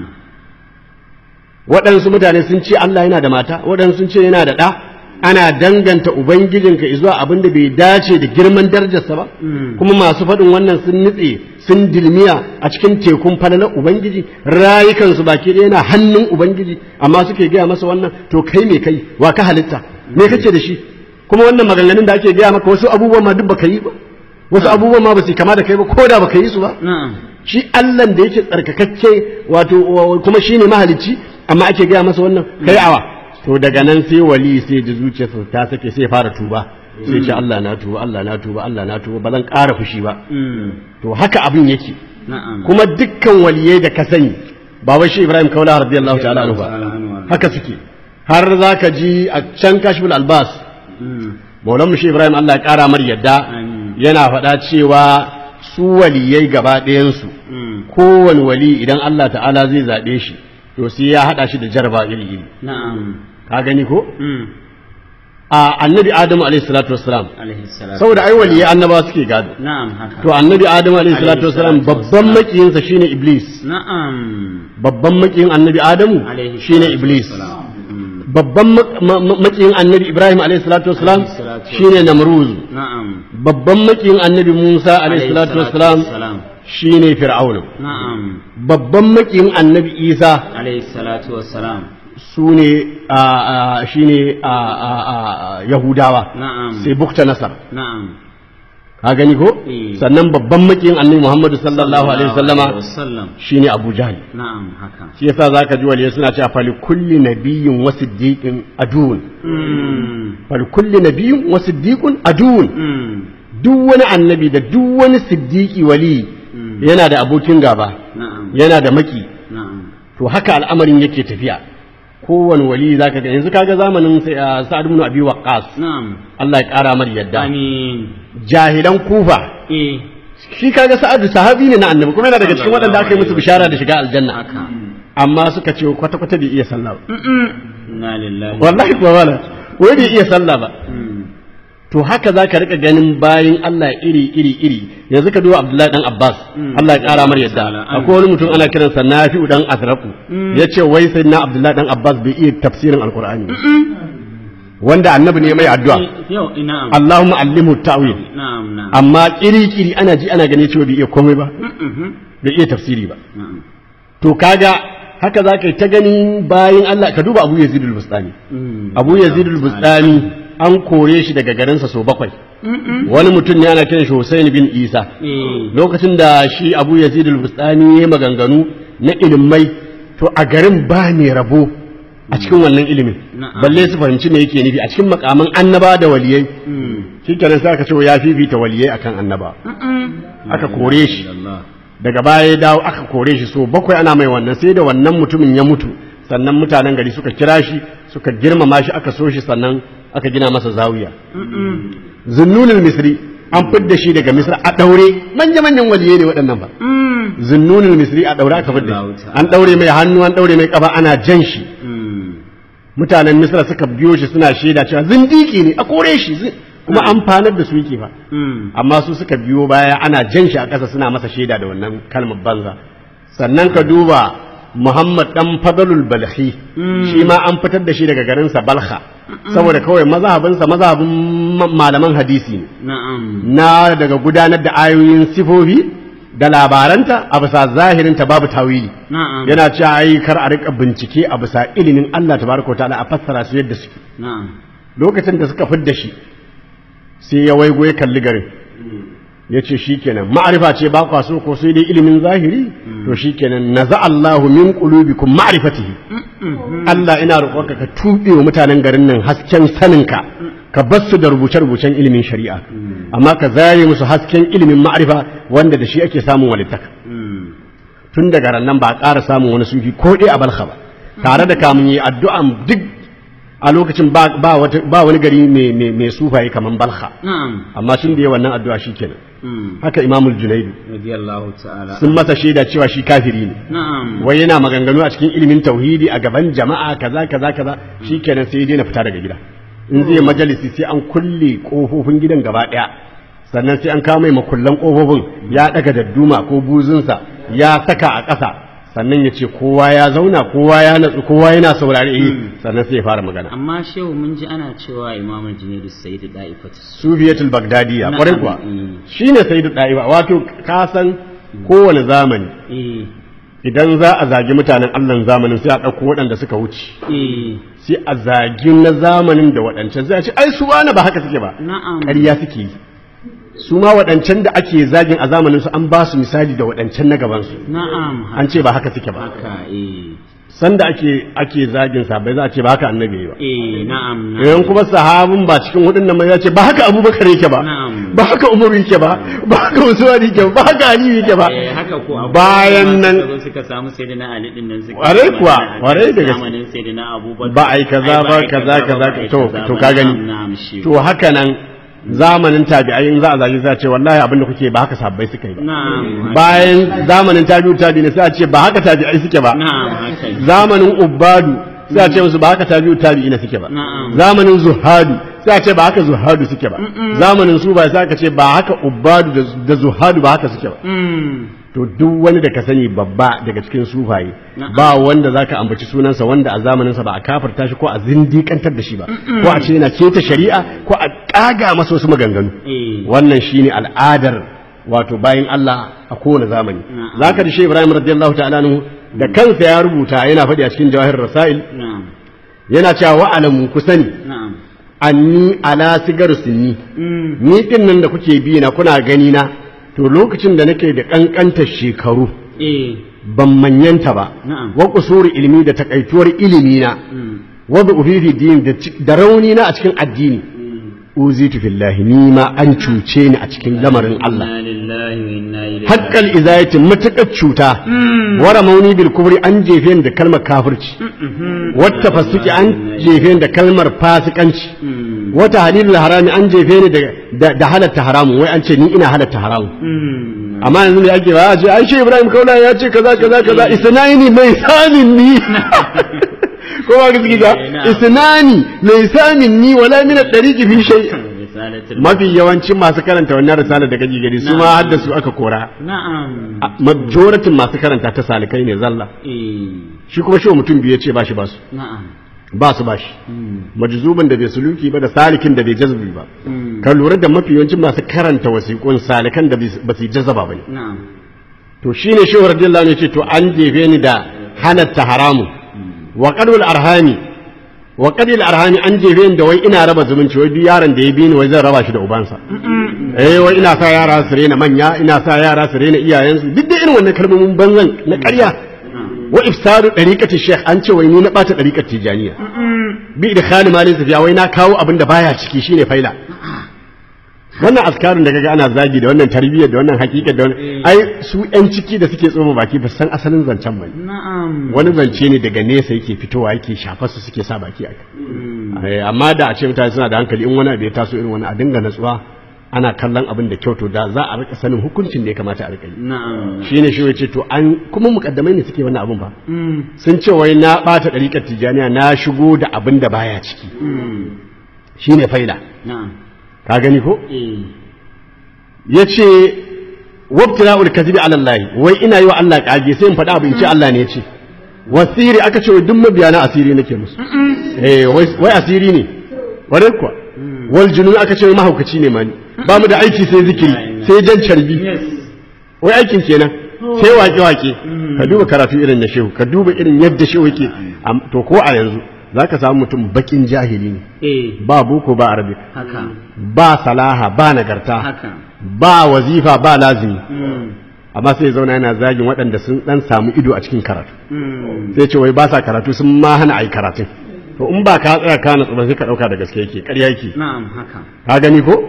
waɗansu mutane sun ce Allah yana da mata waɗansu sun ce yana da ɗa ana danganta ubangijinka zuwa abin da bai dace da girman darajarsa ba kuma masu faɗin wannan sun nutse sun dilmiya a cikin tekun falalar ubangiji rayukansu baki ɗaya yana hannun ubangiji amma suke gaya masa wannan to kai me kai wa ka halitta me kake da shi kuma wannan maganganun da ake gaya maka wasu abubuwan ma duk baka yi ba wasu abubuwan ma ba su kama da kai ba ko da baka yi su ba na'am shi Allah da yake tsarkakakke wato wa- kuma shine mahalicci amma ake gaya masa wannan kai awa to daga nan sai wali sai ji zuciyarsa ta sake sai ya fara tuba sai ce Allah na tuba Allah na tuba Allah na tuba ba zan ƙara fushi ba Mm. to haka abin yake na'am kuma dukkan waliyai da ka sani ba wai shi Ibrahim Kaula radiyallahu ta'ala anhu ba Ta'ala anhu. haka suke har zaka ji a can kashful albas Mm. maulan mu shi Ibrahim Allah ya ƙara mar yadda Amin. yana faɗa cewa su waliyai gaba ɗayansu Mm. kowane wali idan Allah ta'ala zai zaɓe shi to sai ya haɗa shi da jarba iri iri na'am ka gani ko Mm. a annabi adamu alaihi salatu wassalam alaihi salatu saboda ai waliyai annaba suke gado na'am haka to annabi adamu alaihi salatu Alaihi wassalam salatu babban wassalam. makiyinsa shine iblis na'am babban makiyin annabi adamu alaihi shine salatu iblis wassalam. Mm. babban ma- ma- ma- makiyin annabi ibrahim alaihi salatu wassalam Alaihi salatu shine namruz na'am babban makiyin annabi musa alaihi salatu wassalam wassalam. shine fir'auna na'am babban makiyin annabi isa alaihi salatu wassalam su ne shi ne yahudawa na'am sai bukta nasar na'am ka gani ko Eh. sannan babban makiyin annabi muhammadu sallallahu alaihi wasallama wasallam shine abu jahl na'am haka shi yasa zaka ji waliyai suna cewa fali kulli nabiyyin wa siddiqin aduun Mm. fali kulli nabiyyin wa siddiqun aduun Mm. duk wani annabi da duk wani siddiqi wali yana da abokin gaba na'am yana da maki na'am to haka al'amarin yake tafiya kowane wali zaka ga yanzu kaga zamanin sai, ah, sa'ad ibn abi waqqas na'am Allah ya kara mar yadda amin jahilan kufa eh shi kaga sa'ad sahabi ne na annabi kuma yana daga cikin waɗanda aka yi musu bishara da shiga aljanna haka amma suka ce kwata kwata bai iya sallah ba inna lillahi wallahi kuwa wala wai bai iya sallah ba Mm. to haka zaka rika ganin bayin Allah iri iri iri yanzu ka duba Abdullahi dan Abbas Allah ya kara mar yadda akwai wani mutum ana kiransa Nafi'u dan Azraku yace wai sai na Abdullahi dan Abbas bai iya tafsirin alqur'ani ba. wanda annabi ne mai addu'a yau na'am Allahumma allimhu ta'wil na'am na'am amma kiri-kiri ana ji ana gani cewa bai iya komai ba Mhm. bai iya tafsiri ba na'am to kaga haka za ka yi ta ganin bayan Allah ka duba Abu Yazid al-Bustani Mm. Abu Yazid al-Bustani an kore shi daga garinsa sau bakwai wani mutum ne ana kiran shi Hussein bin Isa eh lokacin da shi Abu Yazid al-Bustani ya maganganu na ilimai to a garin ba ne rabo a cikin wannan ilimin Na'am. balle su fahimci me yake nufi a cikin makaman annaba da waliyai Mm. shikenan sai aka ce ya fifita waliyai akan annaba aka kore shi Allah daga baya ya dawo aka kore shi so bakwai ana mai wannan sai da wannan mutumin ya mutu sannan mutanen gari suka kira shi suka girmama shi aka so shi sannan aka gina masa zawiya zunnunul misri an fidda shi daga misra a daure manya manyan waliyai ne waɗannan ba zunnunul misri a daure aka fidda shi an daure mai hannu an daure mai kafa ana jan shi Mm. mutanen misra suka biyo shi suna shaida cewa zindiki ne a kore shi zi- kuma amfanar da su yake ba Mm. amma su suka biyo baya ana jan shi a ƙasa suna masa shaida da wannan kalmar banza sannan ka duba Muhammad dan Fadlul Balhi shi ma an fitar da shi daga garinsa Balha saboda kawai mazhabinsa mazhabin ma- malaman hadisi ne na'am na daga gudanar da ayoyin sifofi da labaranta a bisa zahirinta babu tawili na'am yana cewa ai kar a rika bincike a bisa ilimin Allah tabaraka wa ta'ala a fassara su yadda suke na'am lokacin da suka fidda shi sai ya waigo ya kalli garin ya ce shi kenan ma'arifa ce ba kwa so ko sai dai ilimin zahiri to shi kenan na Allahu min qulubikum ma'rifatihi Allah ina roƙonka ka tuɓe wa mutanen garin nan hasken saninka ka bar su da rubuce-rubucen ilimin shari'a amma ka zare musu hasken ilimin ma'arifa wanda da shi ake samun walittaka Mm. tun daga rannan ba a ƙara samun wani sufi ko ɗaya a balha ba tare da kamun yi addu'an duk a lokacin ba ba wata ba wani gari mai mai mai sufaye kaman balha na'am amma tun da ya wannan addu'a shikenan mm haka imamul junaidu radiyallahu ta'ala sun masa shaida cewa shi kafiri ne na'am wai yana maganganu a cikin ilimin tauhidi a gaban jama'a kaza kaza kaza shikenan sai ya daina fita daga gida in zai majalisi sai an kulle kofofin gidan gaba daya sannan sai an kawo mai makullan kofofin ya daga dadduma ko buzunsa ya saka a ƙasa sannan ya ce kowa ya zauna kowa ya natsu kowa yana saurare eh sannan sai ya fara magana amma shehu mun ji ana cewa imamul junaidu sayyid da'ifat sufiyatul bagdadiya Na'am, kwarai kuwa mm. shine sayyidu da'iba wato ka san kowane zamani eh idan za a zagi mutanen Allah zamanin sai a ɗauko waɗanda suka wuce eh sai a zagi na zamanin da waɗancan zai ce ai su wani ba haka suke ba na'am ƙarya suke yi su ma waɗancan da ake zagin a zamanin su an ba su misali da waɗancan na gabansu na'am an ce ba haka suke ba haka eh sanda ake ake zagin sahabbai za a ce ba haka annabi yayi ba eh na'am idan kuma sahabin ba cikin hudun nan ba ya ce ba haka abubakar yake ba Na'am. ba haka umaru yake ba ba haka usman yake ba ba haka ali yake ba eh haka ko akwai bayan wanda nan suka zo suka samu sayyidina ali din nan suka Kwarai kuwa, magana a kwarai da gaske. zamanin sayyidina abubakar ba a yi kaza ba ai kaza kaza ba a yi to kaza to ba. ka gani Na'am, na'am, shi. to haka nan zamanin tabi'ai in za a zagi sai a ce wallahi abin da kuke ba haka sabbai suka yi ba na'am bayan zamanin tabi'u tabi'in sai a ce ba haka tabi'ai suke ba na'am haka ne. zamanin ubbadu sai a ce musu ba haka tabi'u tabi'ina suke ba Na'am. zamanin zuhadu sai a ce ba haka zuhadu suke ba zamanin su ba sai aka ce ba haka ubbadu da- da zuhadu ba haka suke ba Mm. to duk wani da ka sani babba daga cikin sufaye Na'am. ba wanda zaka ambaci sunansa wanda a zamaninsa ba a kafarta shi ko a zindikantar da shi ba ko a ce yana keta shari'a ko a kaga masa wasu maganganu eh wannan shine al'adar wato bayan Allah a kowane zamani Na'am. zaka da Shehu Ibrahim radiyallahu ta'ala anhu da kansa ya rubuta yana faɗi a cikin Jawahir Rasail na'am yana cewa wa alamu ku sani na'am anni ala sigar sinni Mm. ni din nan da kuke bi na kuna gani na to lokacin da nake da kankantar shekaru eh ban manyanta ba Na'am. wa kusuri ilimi da takaituwar ilimi na Mm. wa bi ufifi din da ci- da rauni na a cikin addini uzitu fillahi ni ma an cuce ni a cikin lamarin Allah inna lillahi wa inna ilaihi haqqal izayati matakar cuta wara mauni bil kubri an jefe ni da kalmar kafirci wata fasuki an jefe ni da kalmar fasikanci Mm. wata halilul harami an jefe ni da- da da halatta haramun wai an ce ni ina halatta haramun Mm. amma yanzu ne ake ba a ce ai shi Ibrahim Kaula ya ce kaza kaza kaza isnani mai samin ni ko ba gaskiya ba Eh, na'am. isnani mai samin ni wala min at-tariqi fi shay Risalatul- mafi yawancin masu karanta wannan risalar da kake gani su ma Na'am. hadda su aka kora na'am A- majoratin masu karanta ta salikai ne zalla eh shi kuma shi mutum biyu ya ce ba shi ba su na'am ba su ba shi Mm. majzuban da bai suluki ba da salikin da bai jazbi ba Mm. ka lura da mafi yawancin masu karanta wasiƙun salikan da ba su yi jazaba ba ne na'am to shine shehu radiyallahu anhu ce to an jefe ni da halatta haramu wa qadul arhami wa qadil arhami an jefe ni da wai ina raba zumunci wai duk yaron da ya bi ni wai zan raba shi da ubansa eh wai ina sa yara su rena manya ina sa yara su rena iyayensu duk da irin wannan kalmomin banzan na ƙarya wa ifsaru dariqati sheikh an ce wai ni na bata dariqat tijaniya bi idkhali malin safiya wai na kawo abin da baya ciki shine faila wannan askarin da kaga ana zagi da wannan tarbiyyar da wannan hakikar da wannan ai su yan ciki da suke tsoma baki ba su san asalin zancen ba na'am wani zance ne daga nesa yake fitowa yake shafar su suke sa baki a kai amma da a ce mutane suna da hankali in wani abu ya taso irin wani a dinga natsuwa ana kallon abin da kyau to da za a rika sanin hukuncin da ya kamata a rika yi na'am shine shi yace to an kuma mukaddamai ne suke wannan abin ba Mm. sun ce wai na bata dariƙar tijaniya na shigo da abin da baya ciki Mm. shine faida na'am ka gani ko eh ya ce wabtila'ul kadhibi ala Allah wai ina yi wa Allah kage sai in faɗa abu in ce Allah ne ya ce wasiri aka ce wai duk mabiya na asiri nake musu eh wai wai asiri ne ware kuwa wal junun aka ce wai mahaukaci ne mani ba mu da aiki sai zikiri sai jan carbi yes wai aikin kenan sai wake wake ka duba karatu irin na shehu ka duba irin yadda shehu yake Am- to ko a yanzu zaka samu mutum bakin jahili ne eh ba boko ba arabi haka ba salaha ba nagarta haka ba wazifa ba lazimi Mm. amma sai ya zauna yana zagin waɗanda sun dan samu ido a cikin karatu Mm. sai ce wai ba sa karatu sun ma hana ai karatun to in ba ka tsaya ka natsu ba sai ka ɗauka da gaske yake ƙarya yake na'am haka ka gani ko Mm.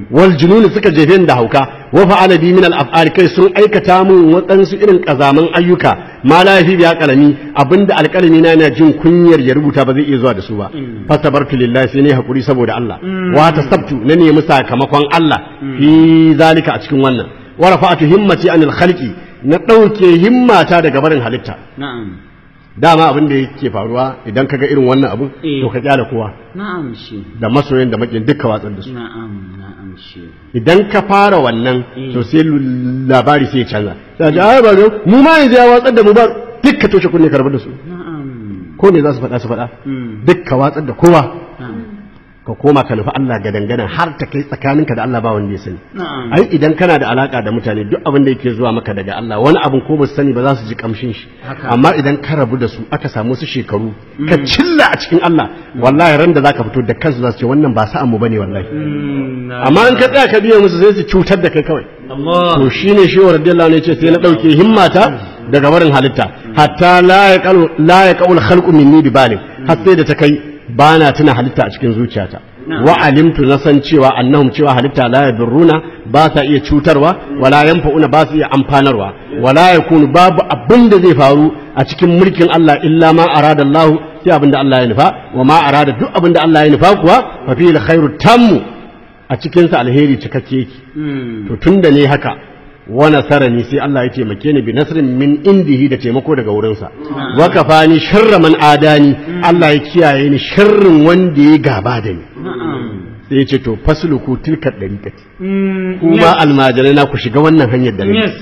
wal junun suka jefe ni da hauka wa fa'ala bi min al af'al kai sun aikata mun waɗansu irin kazaman ayyuka ma la yafi biya kalami abinda alkalami na yana jin kunyar ya rubuta ba zai iya zuwa da su ba fasabartu lillahi sai ne hakuri saboda Allah wa tasabtu na nemi sakamakon Allah fi zalika a cikin wannan wa rafa'atu himmati anil khalqi na ɗauke himmata daga barin halitta na'am dama abin da yake faruwa idan kaga irin wannan abun Eh. to ka kyale kowa na'am shi da masoyan da makin duka watsar da su na'am na'am shi idan ka fara wannan Eh. to sai lu- labari sai ya canza sai a ji ai ba mu ma yanzu ya watsar da mu ba dukka toshe kunne ka rabu da su na'am ko me za su faɗa su faɗa Mm. dukka watsar da kowa na'am ka koma ka nufi Allah ga dangana har ta kai tsakaninka da Allah ba wanda ya sani na'am ai idan kana da alaka da mutane duk abin da yake zuwa maka daga Allah wani abin ko ba su sani ba za su ji kamshin shi Haka. amma idan ka rabu da su aka samu su shekaru ka cilla a cikin Allah wallahi ran da zaka fito da kansu za su ce wannan ba sa'an mu bane wallahi amma in ka tsaya ka biye musu sai su cutar da kai kawai Allah to shine shi wa radiyallahu anhu yace sai na dauke himmata daga barin halitta hatta la yaqalu la yaqul khalqu minni bi balig har sai da ta kai bana tuna halitta a cikin zuciyata wa alimtu na san cewa annahum cewa halitta la yadurruna ba sa iya cutarwa wala yanfa'una ba su iya amfanarwa wala yakunu babu abin da zai faru a cikin mulkin Allah illa ma arada Allah sai abin da Allah ya nufa wa ma arada duk abin da Allah ya nufa kuwa fa fihi alkhairu tammu a cikin sa alheri cikakke yake to tun da ne haka wa nasarani sai Allah ya taimake ni bi nasrin min indihi da taimako daga wurinsa wa kafani sharra man adani Allah ya kiyaye ni sharrin wanda ya gaba da ni sai ya ce to fasluku tilka dariqati kuma almajirai na ku shiga wannan hanyar da ni yes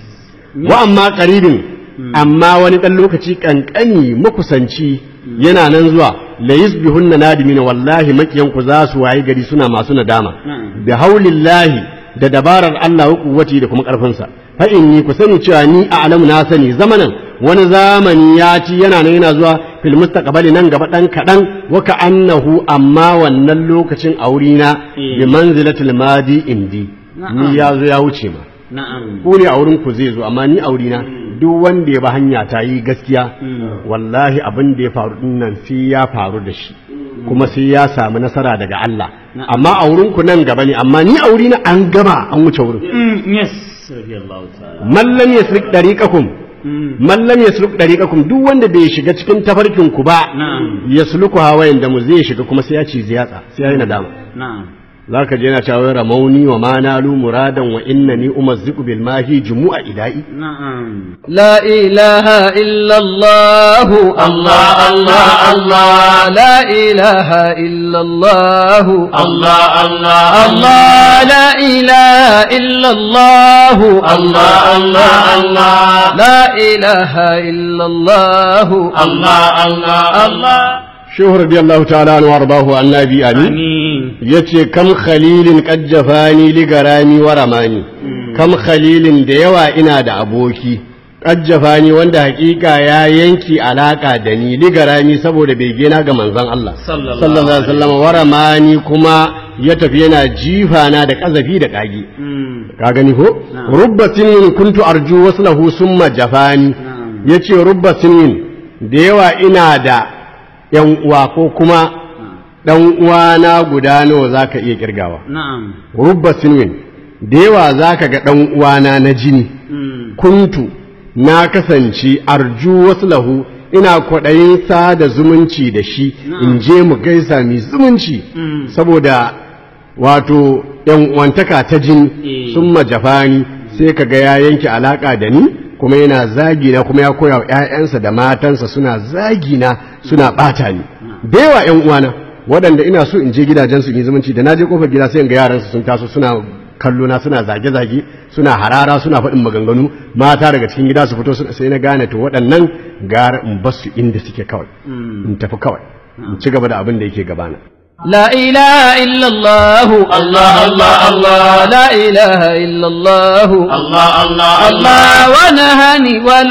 wa amma qaribin amma wani dan lokaci kankani makusanci yana nan zuwa la yusbihunna nadimina wallahi makiyan ku za su wayi gari suna masu nadama bi haulillahi da dabarar Allah wa kuwati da kuma karfinsa fa inni ku sani cewa ni a'lamu na sani zamanan wani zamani ya ci yana nan yana zuwa fil mustaqbali nan gaba dan kadan wa ka annahu amma wannan lokacin aurina bi manzilatil madi indi ni ya zo ya wuce ma na'am ku ne a wurin ku zai zo amma ni aurina duk wanda ya ba hanya ta yi gaskiya wallahi abin da ya faru din nan sai ya faru da shi kuma sai ya samu nasara daga Allah amma a wurin ku nan gaba ne amma ni aurina an gama an wuce wurin yes radiyallahu ta'ala man lam yasrik dariqakum man lam yasruk dariqakum duk wanda bai shiga cikin tafarkin ku ba Na'am. yasluku hawayen da mu zai shiga kuma sai ya ci ziyatsa sai ya yi nadama na'am zaka je yana cewa ramauni wa ma nalu muradan wa innani umazziqu bil mahi jumu'a idai na'am لا إله إلا الله الله الله الله لا إله إلا الله الله الله الله لا إله إلا الله الله الله الله لا إله إلا الله الله الله الله shehu radiyallahu ta'ala anhu wardahu annabi ali amin yace kam khalilin qad jafani li garami wa ramani kam khalilin da yawa ina da aboki qad jafani wanda hakika ya yanki alaka da ni li garami saboda bege na ga manzon Allah Sallallahu sallallahu alaihi wasallam wa ramani kuma ya tafi yana jifa na da kazafi da kage ka gani ko rubba sinin kuntu arju waslahu summa jafani yace rubba sinin da yawa ina da yan uwa ko kuma dan uwana guda nawa zaka iya kirgawa na'am rubba sinin da yawa zaka ga dan uwana na jini kuntu na kasance arju waslahu ina kwaɗayin sada zumunci da shi in je mu gaisa mai zumunci saboda wato yan uwantaka ta jini Eh. sun majafani sai ka ga ya yanke alaka da ni kuma yana zagi na kuma ya koya wa ƴaƴansa da matansa suna zagi na suna ɓata ni da yawa ƴan uwana waɗanda ina so in je gidajensu in yi zumunci da na je kofar gida sai in ga yaransu sun taso suna kallo na suna zage-zage suna harara suna faɗin maganganu mata daga cikin gida su fito su- sai na gane to waɗannan gara in bar su inda suke kawai in tafi kawai in ci gaba da abin da yake gabana لا إله إلا الله الله الله الله لا إله إلا الله الله الله الله الله ونهاني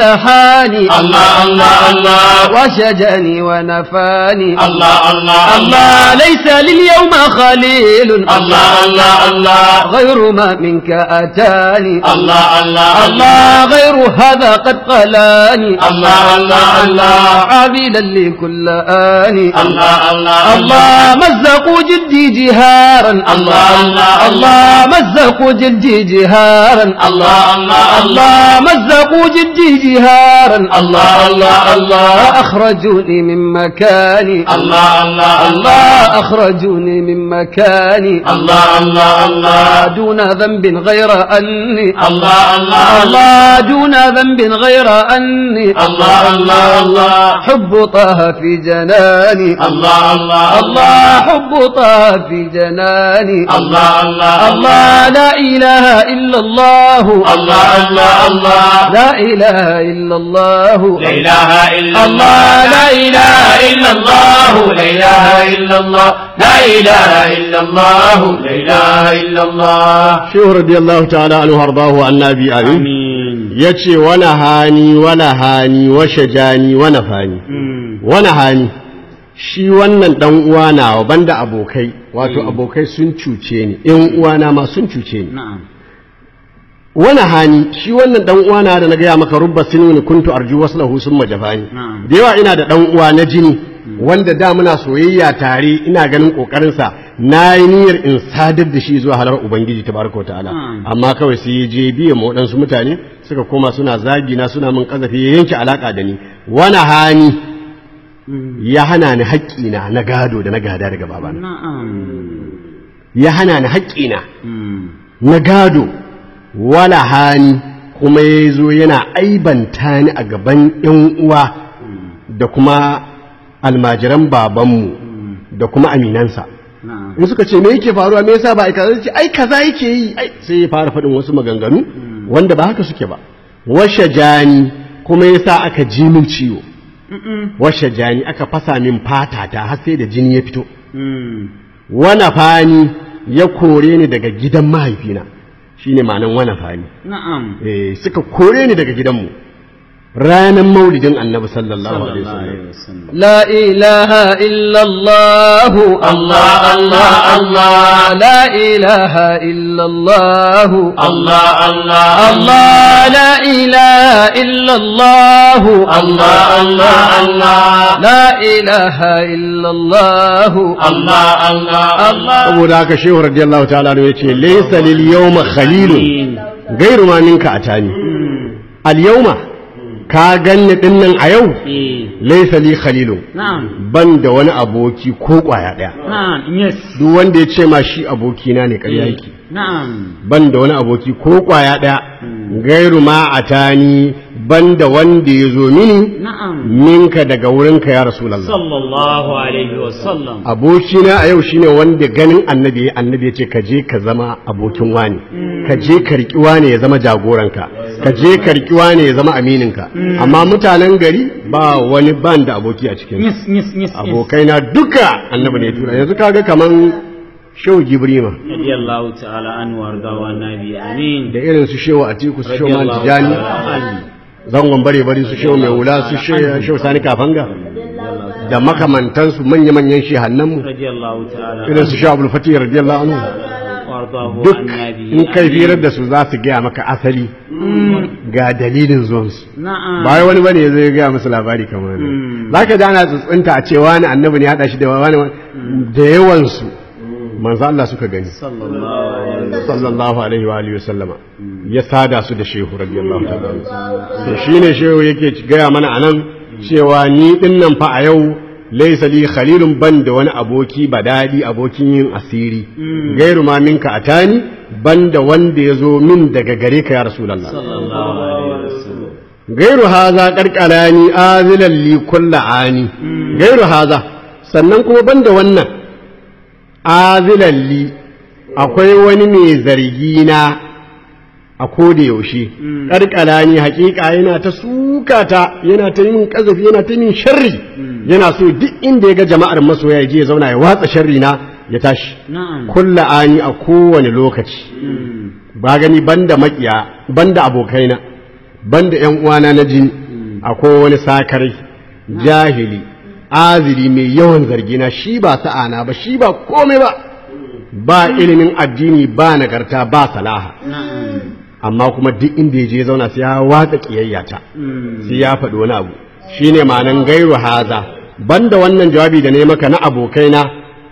ولحاني الله الله الله وشجني ونفاني الله الله الله ليس لليوم خليل الله الله الله غير ما منك أتاني الله الله الله غير هذا قد قلاني الله الله الله عابدا لكل آني الله الله الله مزقوا جدي جهارا الله الله الله مزقوا جدي جهارا الله الله الله مزقوا جدي جهارا الله الله الله أخرجوني من مكاني الله الله الله أخرجوني من مكاني الله الله الله دون ذنب غير أني الله الله الله دون ذنب غير أني الله الله الله حب طه في جناني الله الله الله حب طه في جناني الله الله الله لا إله إلا الله الله الله الله لا إله إلا الله لا إله إلا الله الله لا إله إلا الله لا إله إلا الله لا إله إلا الله لا إله إلا الله shehu radiyallahu ta'ala anhu hardahu annabi amin yace wani hani wani hani wa shajani wa nafani wani hani shi wannan dan uwa nawa banda abokai wato abokai sun cuce ni yan uwana ma sun cuce ni na'am wani hani shi wannan dan uwa na da na gaya maka rubba sinuni kuntu arju waslahu summa jafani Na'am. da yawa ina da dan uwa na jini wanda da muna soyayya tare ina ganin kokarin sa na yi niyyar in sadar da shi zuwa halar ubangiji tabaraka wa ta'ala Na'am. amma kawai sai ya je biye ma waɗansu mutane suka koma suna zagi na suna min kazafi ya yanke alaka da ni wani hani ya hana ni haƙƙina na gado da na gada daga babana na'am ya hana ni haƙƙina Mm. na gado wala hani kuma ya zo yana aibanta ni a gaban ‘yan uwa da kuma almajiran babanmu da kuma aminansa na'am in suka ce me yake faruwa me yasa ba a kaza ce ai kaza yake yi ai sai ya fara faɗin wasu maganganu wanda ba haka suke ba washe jani kuma yasa aka ji min ciwo washe jani aka fasa min fata ta har sai da jini ya fito Mm. wana fani ya kore ni daga gidan mahaifina shine ma'anan wana fani na'am eh suka kore ni daga gidanmu ranar maulidin annabi sallallahu alaihi sallallahu wasallam alaihi wasallam لا إله إلا الله الله الله الله لا إله إلا الله الله الله الله لا إله إلا الله الله الله الله لا إله إلا الله الله الله الله saboda haka shehu radiyallahu ta'ala anhu yace laysa lil yawma khalilun gairu ma minka atani al yawma ka ganni dinnan a yau eh laysa li khalilun na'am ban da wani aboki ko kwaya daya na'am yes duk wanda ya ce ma shi abokina ne ƙarya yake na'am ban da wani aboki ko kwaya ɗaya gairu ma a tani ban da wanda ya zo mini na'am minka daga wurinka ya rasulallah sallallahu alaihi wasallam abokina a yau shine wanda ganin annabi ya annabi ya ce ka je ka zama abokin wani ka je ka riƙi wani ya zama jagoranka ka je ka riƙi wani ya zama amininka amma mutanen gari ba wani ban da aboki a cikin yes yes yes yes abokaina duka annabi ne ya tura yanzu kaga kaman shehu gibrima radiyallahu ta'ala anhu warda wa nabi amin da irin su shehu atiku su shehu man tijani zangon bare bare su shehu mai wula su shehu shehu sani kafanga da makamantansu manya-manyan shehannanmu radiyallahu ta'ala irin su shehu abul fatih radiyallahu anhu wardahu duk an nabi in kai firar da su za su gaya maka asali ga dalilin zuwansu na'am ba wai wani bane ya zai gaya musu labari kamar ne za ka ji ana tsuntsunta a ce wani annabi ne ya haɗa shi da wani da yawansu manzo Allah suka gani sallallahu alaihi sallallahu alaihi wa alihi sallama ya sada su da shehu radiyallahu ta'ala to shine shehu yake gaya mana anan cewa ni din nan fa a yau laysa li khalilun ban da wani aboki badadi abokin yin asiri gairu ma minka atani ban da wanda ya zo min daga gare ka ya rasulullah sallallahu alaihi wasallam gairu haza karkalani azilan li kulla ani gairu haza sannan kuma banda wannan azilan li akwai wani mai zargi na a koda yaushe karkalani hakika yana ta sukata yana ta yin kazafi yana ta yin sharri yana so duk inda ya ga jama'ar masoya ya je ya zauna ya watsa sharri na ya tashi na'am kulla ani a kowane lokaci ba gani banda makiya banda abokaina banda yan uwana na jini akwai wani sakarai jahili azili mai yawan zargina shi ba sa'ana ba shi ba komai ba ba ilimin addini ba nagarta ba salaha amma kuma duk inda ya je ya zauna sai ya watsa kiyayyata sai ya faɗi wani abu shine ma'anan gairu haza banda wannan jawabi da ne maka na abokaina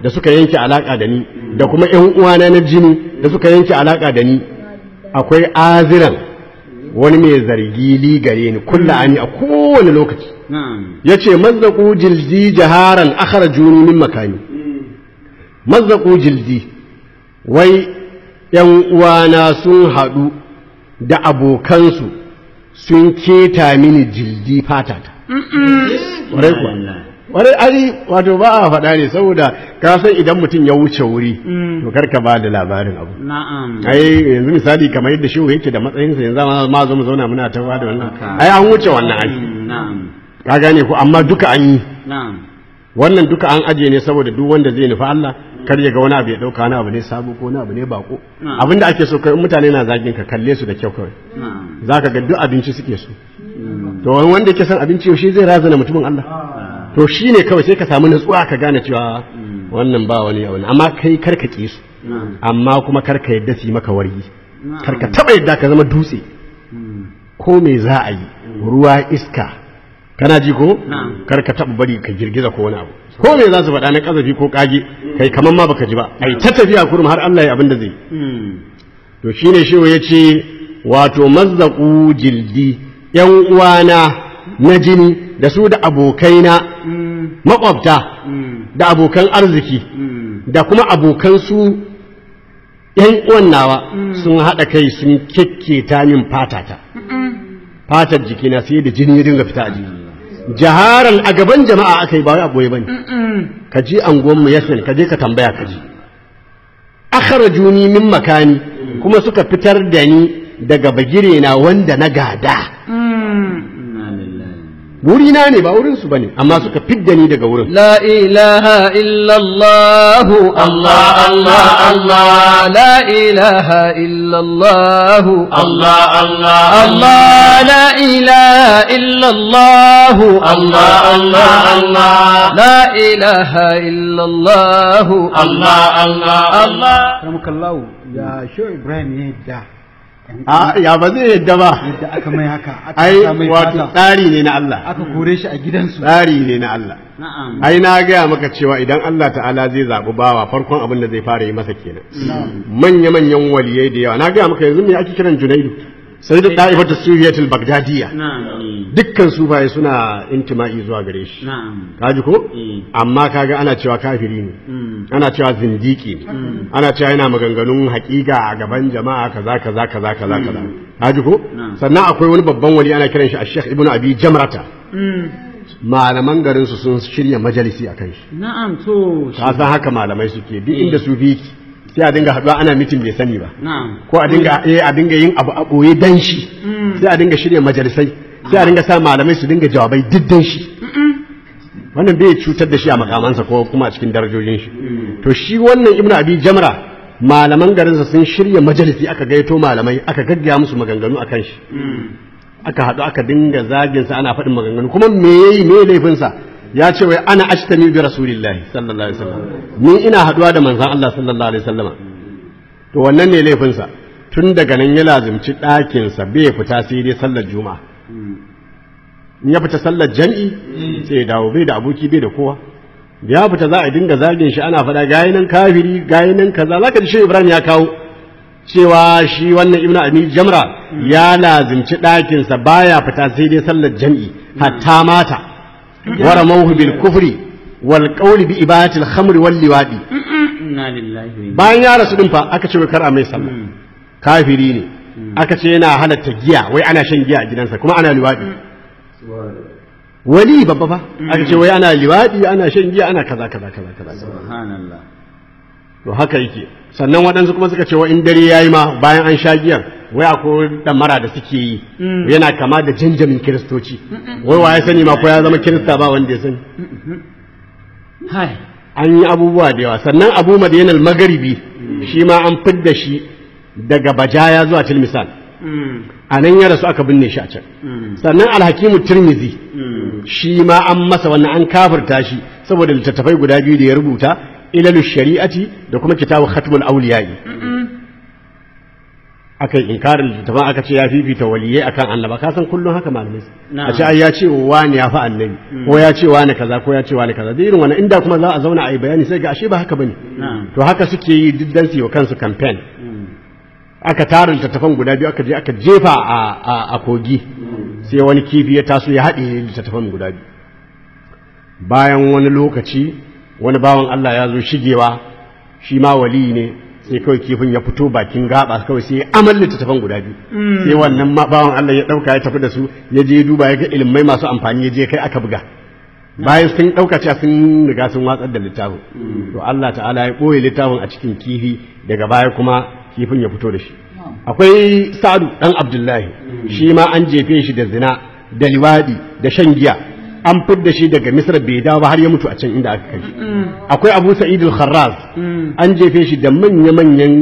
da suka yanke alaka da ni da kuma ƴan uwana na jini da suka yanke alaka da ni akwai aziran wani mai zargi li gare ni kulla ani a kowane lokaci na'am yace mazzaku jildi jaharan akhrajuni min makani mazzaku jildi wai ‘yan uwana sun haɗu da abokansu sun keta mini jildi fatata. Warai kuwa. Warai ai wato ba a faɗa ne saboda ka san idan mutum ya wuce wuri to karka ba da labarin abu. na'am Ai yanzu misali kamar yadda shehu yake da matsayinsa yanzu ma zo mu zauna muna ta ba da wannan. Ai an wuce wannan ai. na'am Ka gane ko amma duka an yi. na'am wannan duka an ajiye ne saboda duk wanda zai nufi Allah kar ya ga wani abu ya dauka wani abu ne sabo ko wani abu ne bako Na'am. abinda ake so kai in mutane na zagin ka kalle su da kyau kawai na'am zaka ga duk abinci suke so to wani wanda yake son abinci yaushe zai razana mutumin Allah to shine kawai sai ka samu nutsuwa ka gane cewa wannan ba wani abu ne. amma kai kar ka ki su na'am amma kuma kar ka yadda su yi maka wargi kar ka taba yadda ka zama dutse ko me za a yi ruwa iska kana ji ko Na'am. kar ka taba bari ka girgiza ko wani abu ko me za su faɗa na kazafi ko kage kai kaman ma baka ji ba ai ta tafiya kurum har Allah ya abin da zai Mm. to shine shi ya ce wato mazzaqu jildi yan uwana na jini da su da abokaina makwabta da abokan arziki da kuma abokan su yan uwan nawa sun haɗa kai sun kekketa min fatata fatar jikina sai da jini ya dinga fita a jiki jaharan a gaban jama'a aka yi ba wai a boye bane ka ji anguwan mu yasin ka je ka tambaya ka ji akhrajuni min makani kuma suka fitar da ni daga bagire na wanda na gada Inna lillahi. wuri na ne ba wurin su bane amma suka fidda ni daga wurin لا إله إلا الله الله الله الله لا إله إلا الله الله الله الله لا إله إلا الله الله الله الله لا إله إلا الله الله الله الله Karamakallahu ya Shehu Ibrahim ya yadda a ya ba zai yadda ba yadda aka mai haka aka ai sa mai wato fata tsari ne na Allah aka kore shi a gidansu tsari ne na Allah na'am ai na gaya maka cewa idan Allah ta'ala zai zaɓi bawa farkon abin da zai fara yi masa kenan manya-manyan waliyai da yawa na gaya maka yanzu me ake kiran junaidu sai da da'ifatu suriyatul bagdadiyya na'am dukkan sufaye suna intima'i zuwa gare shi na'am kaji ko Mm. amma kaga ana cewa kafiri ne Mm. ana cewa zindiki ne ana cewa yana maganganun hakika a gaban jama'a kaza kaza kaza kaza kaza kaji ko Na'am. sannan akwai wani babban wali ana kiran shi a Sheikh Ibn Abi Jamrata malaman garin su sun shirya majalisi akan shi na'am to ka san haka malamai suke duk inda su bi sai a dinga haɗuwa ana mitin bai sani ba na'am ko a dinga eh a dinga yin abu a ɓoye dan shi sai a dinga shirya majalisai sai a dinga sa malamai su dinga jawabai duk dan shi wannan bai cutar da shi a makamansa ko kuma a cikin darajojin shi to shi wannan ibnu abi jamra malaman garinsa sun shirya majalisi aka gaito malamai aka gaggaya musu maganganu akan shi aka haɗu aka dinga zagin sa ana faɗin maganganu kuma me yayi me laifin sa ya ce wai ana ashtami bi rasulillahi sallallahu alaihi wasallam ni ina haɗuwa da manzon Allah sallallahu alaihi wasallam to wannan ne laifin sa tun daga nan ya lazimci ɗakin sa bai fita sai dai sallar juma'a in ya fita sallar jam'i sai ya dawo bai da aboki bai da kowa da ya fita za a dinga zagin shi ana faɗa gayi nan kafiri gayi nan kaza zaka ji shi Ibrahim ya kawo cewa shi wannan ibnu abi jamra ya lazimci ɗakinsa baya fita sai dai sallar jam'i hatta mata wara mawhu bil kufri wal qawli bi ibadati al khamri wal liwadi inna lillahi wa inna bayan ya rasu din fa aka ce wai kar a mai sallah kafiri ne aka ce yana halatta giya wai ana shan giya a gidansa kuma ana liwadi wali babba fa aka ce wai ana liwadi ana shan giya ana kaza kaza kaza kaza subhanallah to haka yake sannan waɗansu kuma suka ce wa in dare yayi ma bayan an sha giyar wai akwai damara da suke yi yana kama da janjamin kiristoci wai wa ya sani ma ko ya zama kirista ba wanda ya sani hai an yi abubuwa da yawa sannan abu madiyanal magaribi shi ma an fidda shi daga bajaya zuwa tilmisan a nan ya rasu aka binne shi a can sannan alhakimu tirmizi shi ma an masa wannan an kafirta shi saboda littattafai guda biyu da ya rubuta ilalu shari'ati da kuma kitabu khatmul awliya'i aka yi inkarin littattafan aka ce ya fifita waliyai akan annaba ka san kullum haka malamai Na'am. a ce ai ya ce wani ya fi annabi ko ya ce wani kaza ko ya ce wani kaza da irin wannan inda kuma za a zauna a yi bayani sai ga ashe ba haka bane Na'am. to haka suke yi duk dan su yi wa kansu campaign aka tara littattafan guda biyu aka je aka jefa a, a, a kogi sai wani kifi ya taso ya haɗe littattafan guda biyu bayan wani lokaci wani bawan Allah ya zo shigewa shi ma wali ne sai kawai kifin ya fito bakin gaba kawai sai ya amal littattafan guda biyu sai wannan ma bawan Allah ya ɗauka ya tafi da su ya je ya duba ya ga ilimai masu amfani ya je kai aka buga bayan sun ɗauka cewa sun riga sun watsar da littafin to Allah ta'ala ya ɓoye littafin a cikin kifi daga baya kuma kifin ya fito da shi akwai sa'adu ɗan abdullahi shi ma an jefe shi da zina da liwadi da shan giya an fidda shi daga misra bai dawo ba har ya mutu a can inda aka kai shi akwai abu sa'id al-kharraz an jefe shi da manya-manyan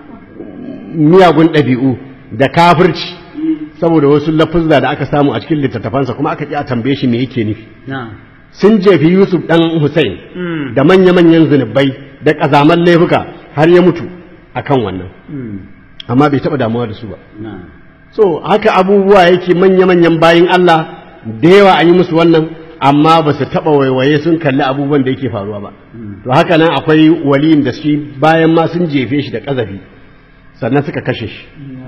miyagun ɗabi'u da kafirci saboda wasu lafuzza da aka samu a cikin littattafansa kuma aka ƙi a tambaye shi me yake nufi na'am sun jefi Yusuf ɗan Hussein da manya-manyan zunubai da ƙazaman laifuka har ya mutu akan wannan amma bai taɓa damuwa da su ba na'am so haka abubuwa yake manya-manyan bayin Allah da yawa an yi musu wannan amma ba su taɓa waiwaye sun kalli abubuwan da yake faruwa ba to haka nan akwai waliyin da shi bayan ma sun jefe shi da ƙazafi sannan suka kashe shi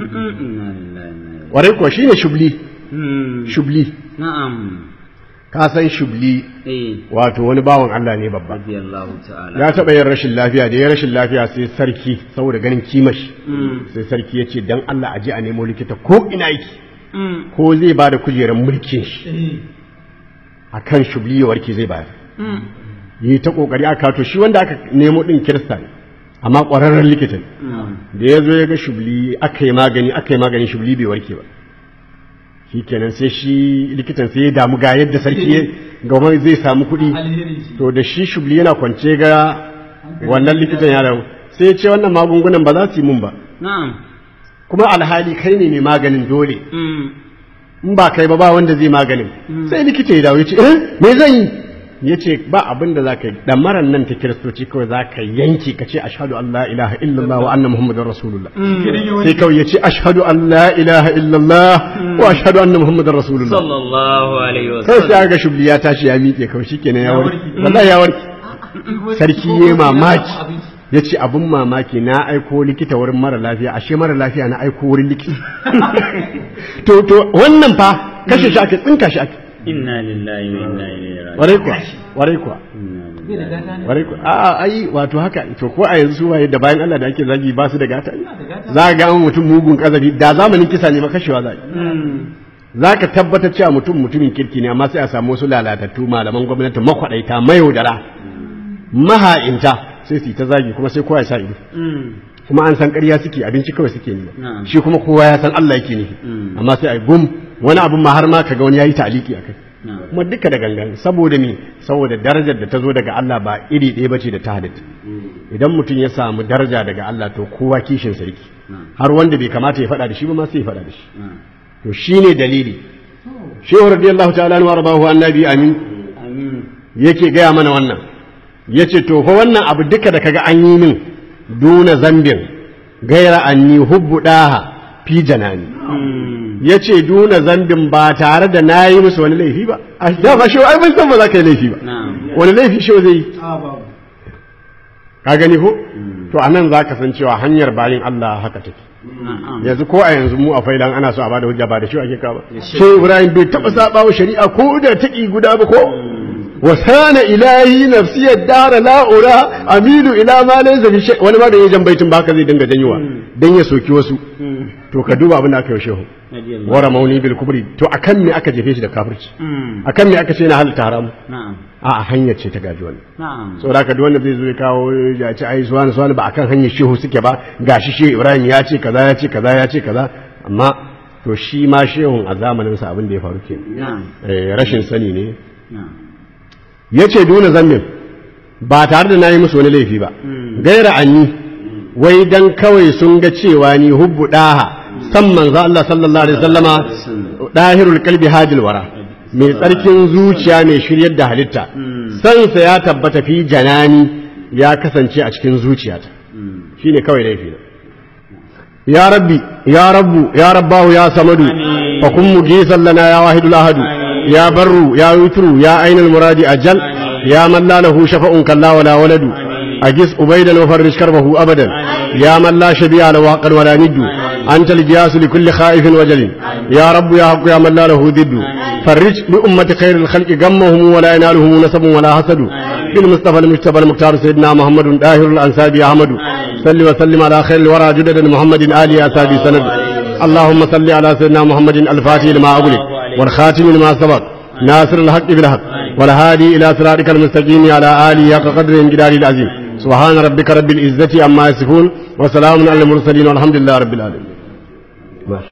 warai kuwa shine shubli shubli na'am ka san shubli eh wato wani bawan Allah ne babba radiyallahu ta'ala ya taɓa yin rashin lafiya da ya rashin lafiya sai sarki saboda ganin kimashi sai sarki ya ce dan Allah a je a nemo likita ko ina yake ko zai ba da kujerar mulkin shi a kan shubli ya warke zai bayar yi ta kokari aka to shi wanda aka nemo din kirista ne amma ƙwararren likita ne da ya zo ya ga shubli aka yi magani aka yi magani shubli bai warke ba shi kenan sai shi likitan sai ya damu ga yadda sarki ya gama zai samu kuɗi to da shi shubli yana kwance ga wannan likitan ya damu sai ya ce wannan magungunan ba za su yi mun ba na'am kuma alhali kai ne mai maganin dole in ba kai ba ba wanda zai maganin sai likita ya dawo ya ce eh me zan yi ya ce ba abin da za ka yi ɗamaran nan ta kiristoci kawai za ka yanki ka ce ashadu an la ilaha illallah wa anna muhammadin rasulullah sai kawai ya ce ashadu an la ilaha illallah wa ashadu anna muhammadin rasulullah sallallahu alaihi sai wasallam sai ga shubli ya tashi ya miƙe kawai shikenan ya warke wallahi ya warke sarki ya mamaki ya ce abin mamaki na aiko likita wurin mara lafiya ashe mara lafiya na aiko wurin likita to to wannan fa kashe shi ake tsinka shi ake inna lillahi wa inna ilaihi raji'un warai kuwa warai kuwa Inna lillahi. warai kuwa a ai wato haka to ko a yanzu su waye da bayan Allah da ake zagi ba su da gata za ga an mutum mugun kazabi da zamanin kisa ne ma kashewa za za ka tabbatar cewa mutum mutumin kirki ne amma sai a samu wasu lalatattu malaman gwamnati makwaɗaita mayaudara maha'inta sai su yi ta zagi kuma sai kowa ya sa ido kuma an san ƙarya suke abinci kawai suke nema Na'am. shi kuma kowa ya san Allah yake nufi amma sai a yi gum wani abin ma har ma kaga wani yayi ta'aliki akai Na'am. kuma duka da gangan saboda me saboda darajar da ta zo daga Allah ba iri ɗaya bace da ta halitta idan mutum ya samu daraja daga Allah to kowa kishin sarki har wanda bai kamata ya faɗa da shi ba ma sai ya faɗa da shi to shine dalili shehu radiyallahu ta'ala anhu warbahu annabi amin amin yake gaya mana wannan yace to fa wannan abu duka da kaga an yi min duna zambin gaira anni hubbu daha fi janani yace duna zambin ba tare da nayi musu wani laifi ba a da ba shehu ai mun san ba za ka yi laifi ba na'am wani laifi shehu zai yi a babu ka gani ko to anan za ka san cewa hanyar bayin Allah haka take na'am yanzu ko a yanzu mu a failan ana so a bada hujja ba da shi ake ka ba sai ibrahim bai taba saba wa shari'a ko da taki guda ba ko wa sana ilahi nafsi dara la ura amilu ila ma laysa bi shay wani ma da yajan baitin ba haka zai dinga janyowa dan ya soki wasu to ka duba abin da aka yi wa shehu radiyallahu wara mauni bil kubri to akan me aka jefe shi da kafirci akan me aka ce na halatta haramu na'am a a hanyar ce ta gaji wannan na'am saboda haka duk wanda zai zo ya kawo ya ce ai suwani suwani ba akan hanyar shehu suke ba gashi shehu ibrahim ya ce kaza ya ce kaza ya ce kaza amma to shi ma shehun a zamanin sa abin da ya faru ke na'am rashin sani ne na'am ya ce duna zammin ba tare da nayi musu wani laifi ba gaira anni wai dan kawai sun ga cewa ni hubbu daha san manzo Allah sallallahu alaihi wasallama dahirul qalbi hadil wara mai tsarkin zuciya mai shiryar da halitta sansa ya tabbata fi janani ya kasance a cikin zuciyata shine kawai laifi na يا ربي يا رب يا رباه يا صمد فكن مجيسا لنا يا واحد الأحد يا بر يا وتر يا أين المراد أجل يا من لا له شفع كلا ولا ولد أجس أبيدا وفرج كربه أبدا يا من لا شبيع له حقا ولا ند أنت الجياس لكل خائف وجل يا رب يا حق يا من لا له ضد فرج لأمة خير الخلق غمهم ولا ينالهم نسب ولا حسد بالمصطفى المجتبى المختار سيدنا محمد داهر الأنسابي أحمد صل وسلم على خير الورى جدد محمد آل أسابي سند اللهم صل على سيدنا محمد الفاتح لما أغلق والخاتم لما سبق ناصر الحق بالحق والهادي إلى صراطك المستقيم على آله حق قدر الجلال العظيم سبحان ربك رب العزة عما يصفون وسلام على المرسلين والحمد لله رب العالمين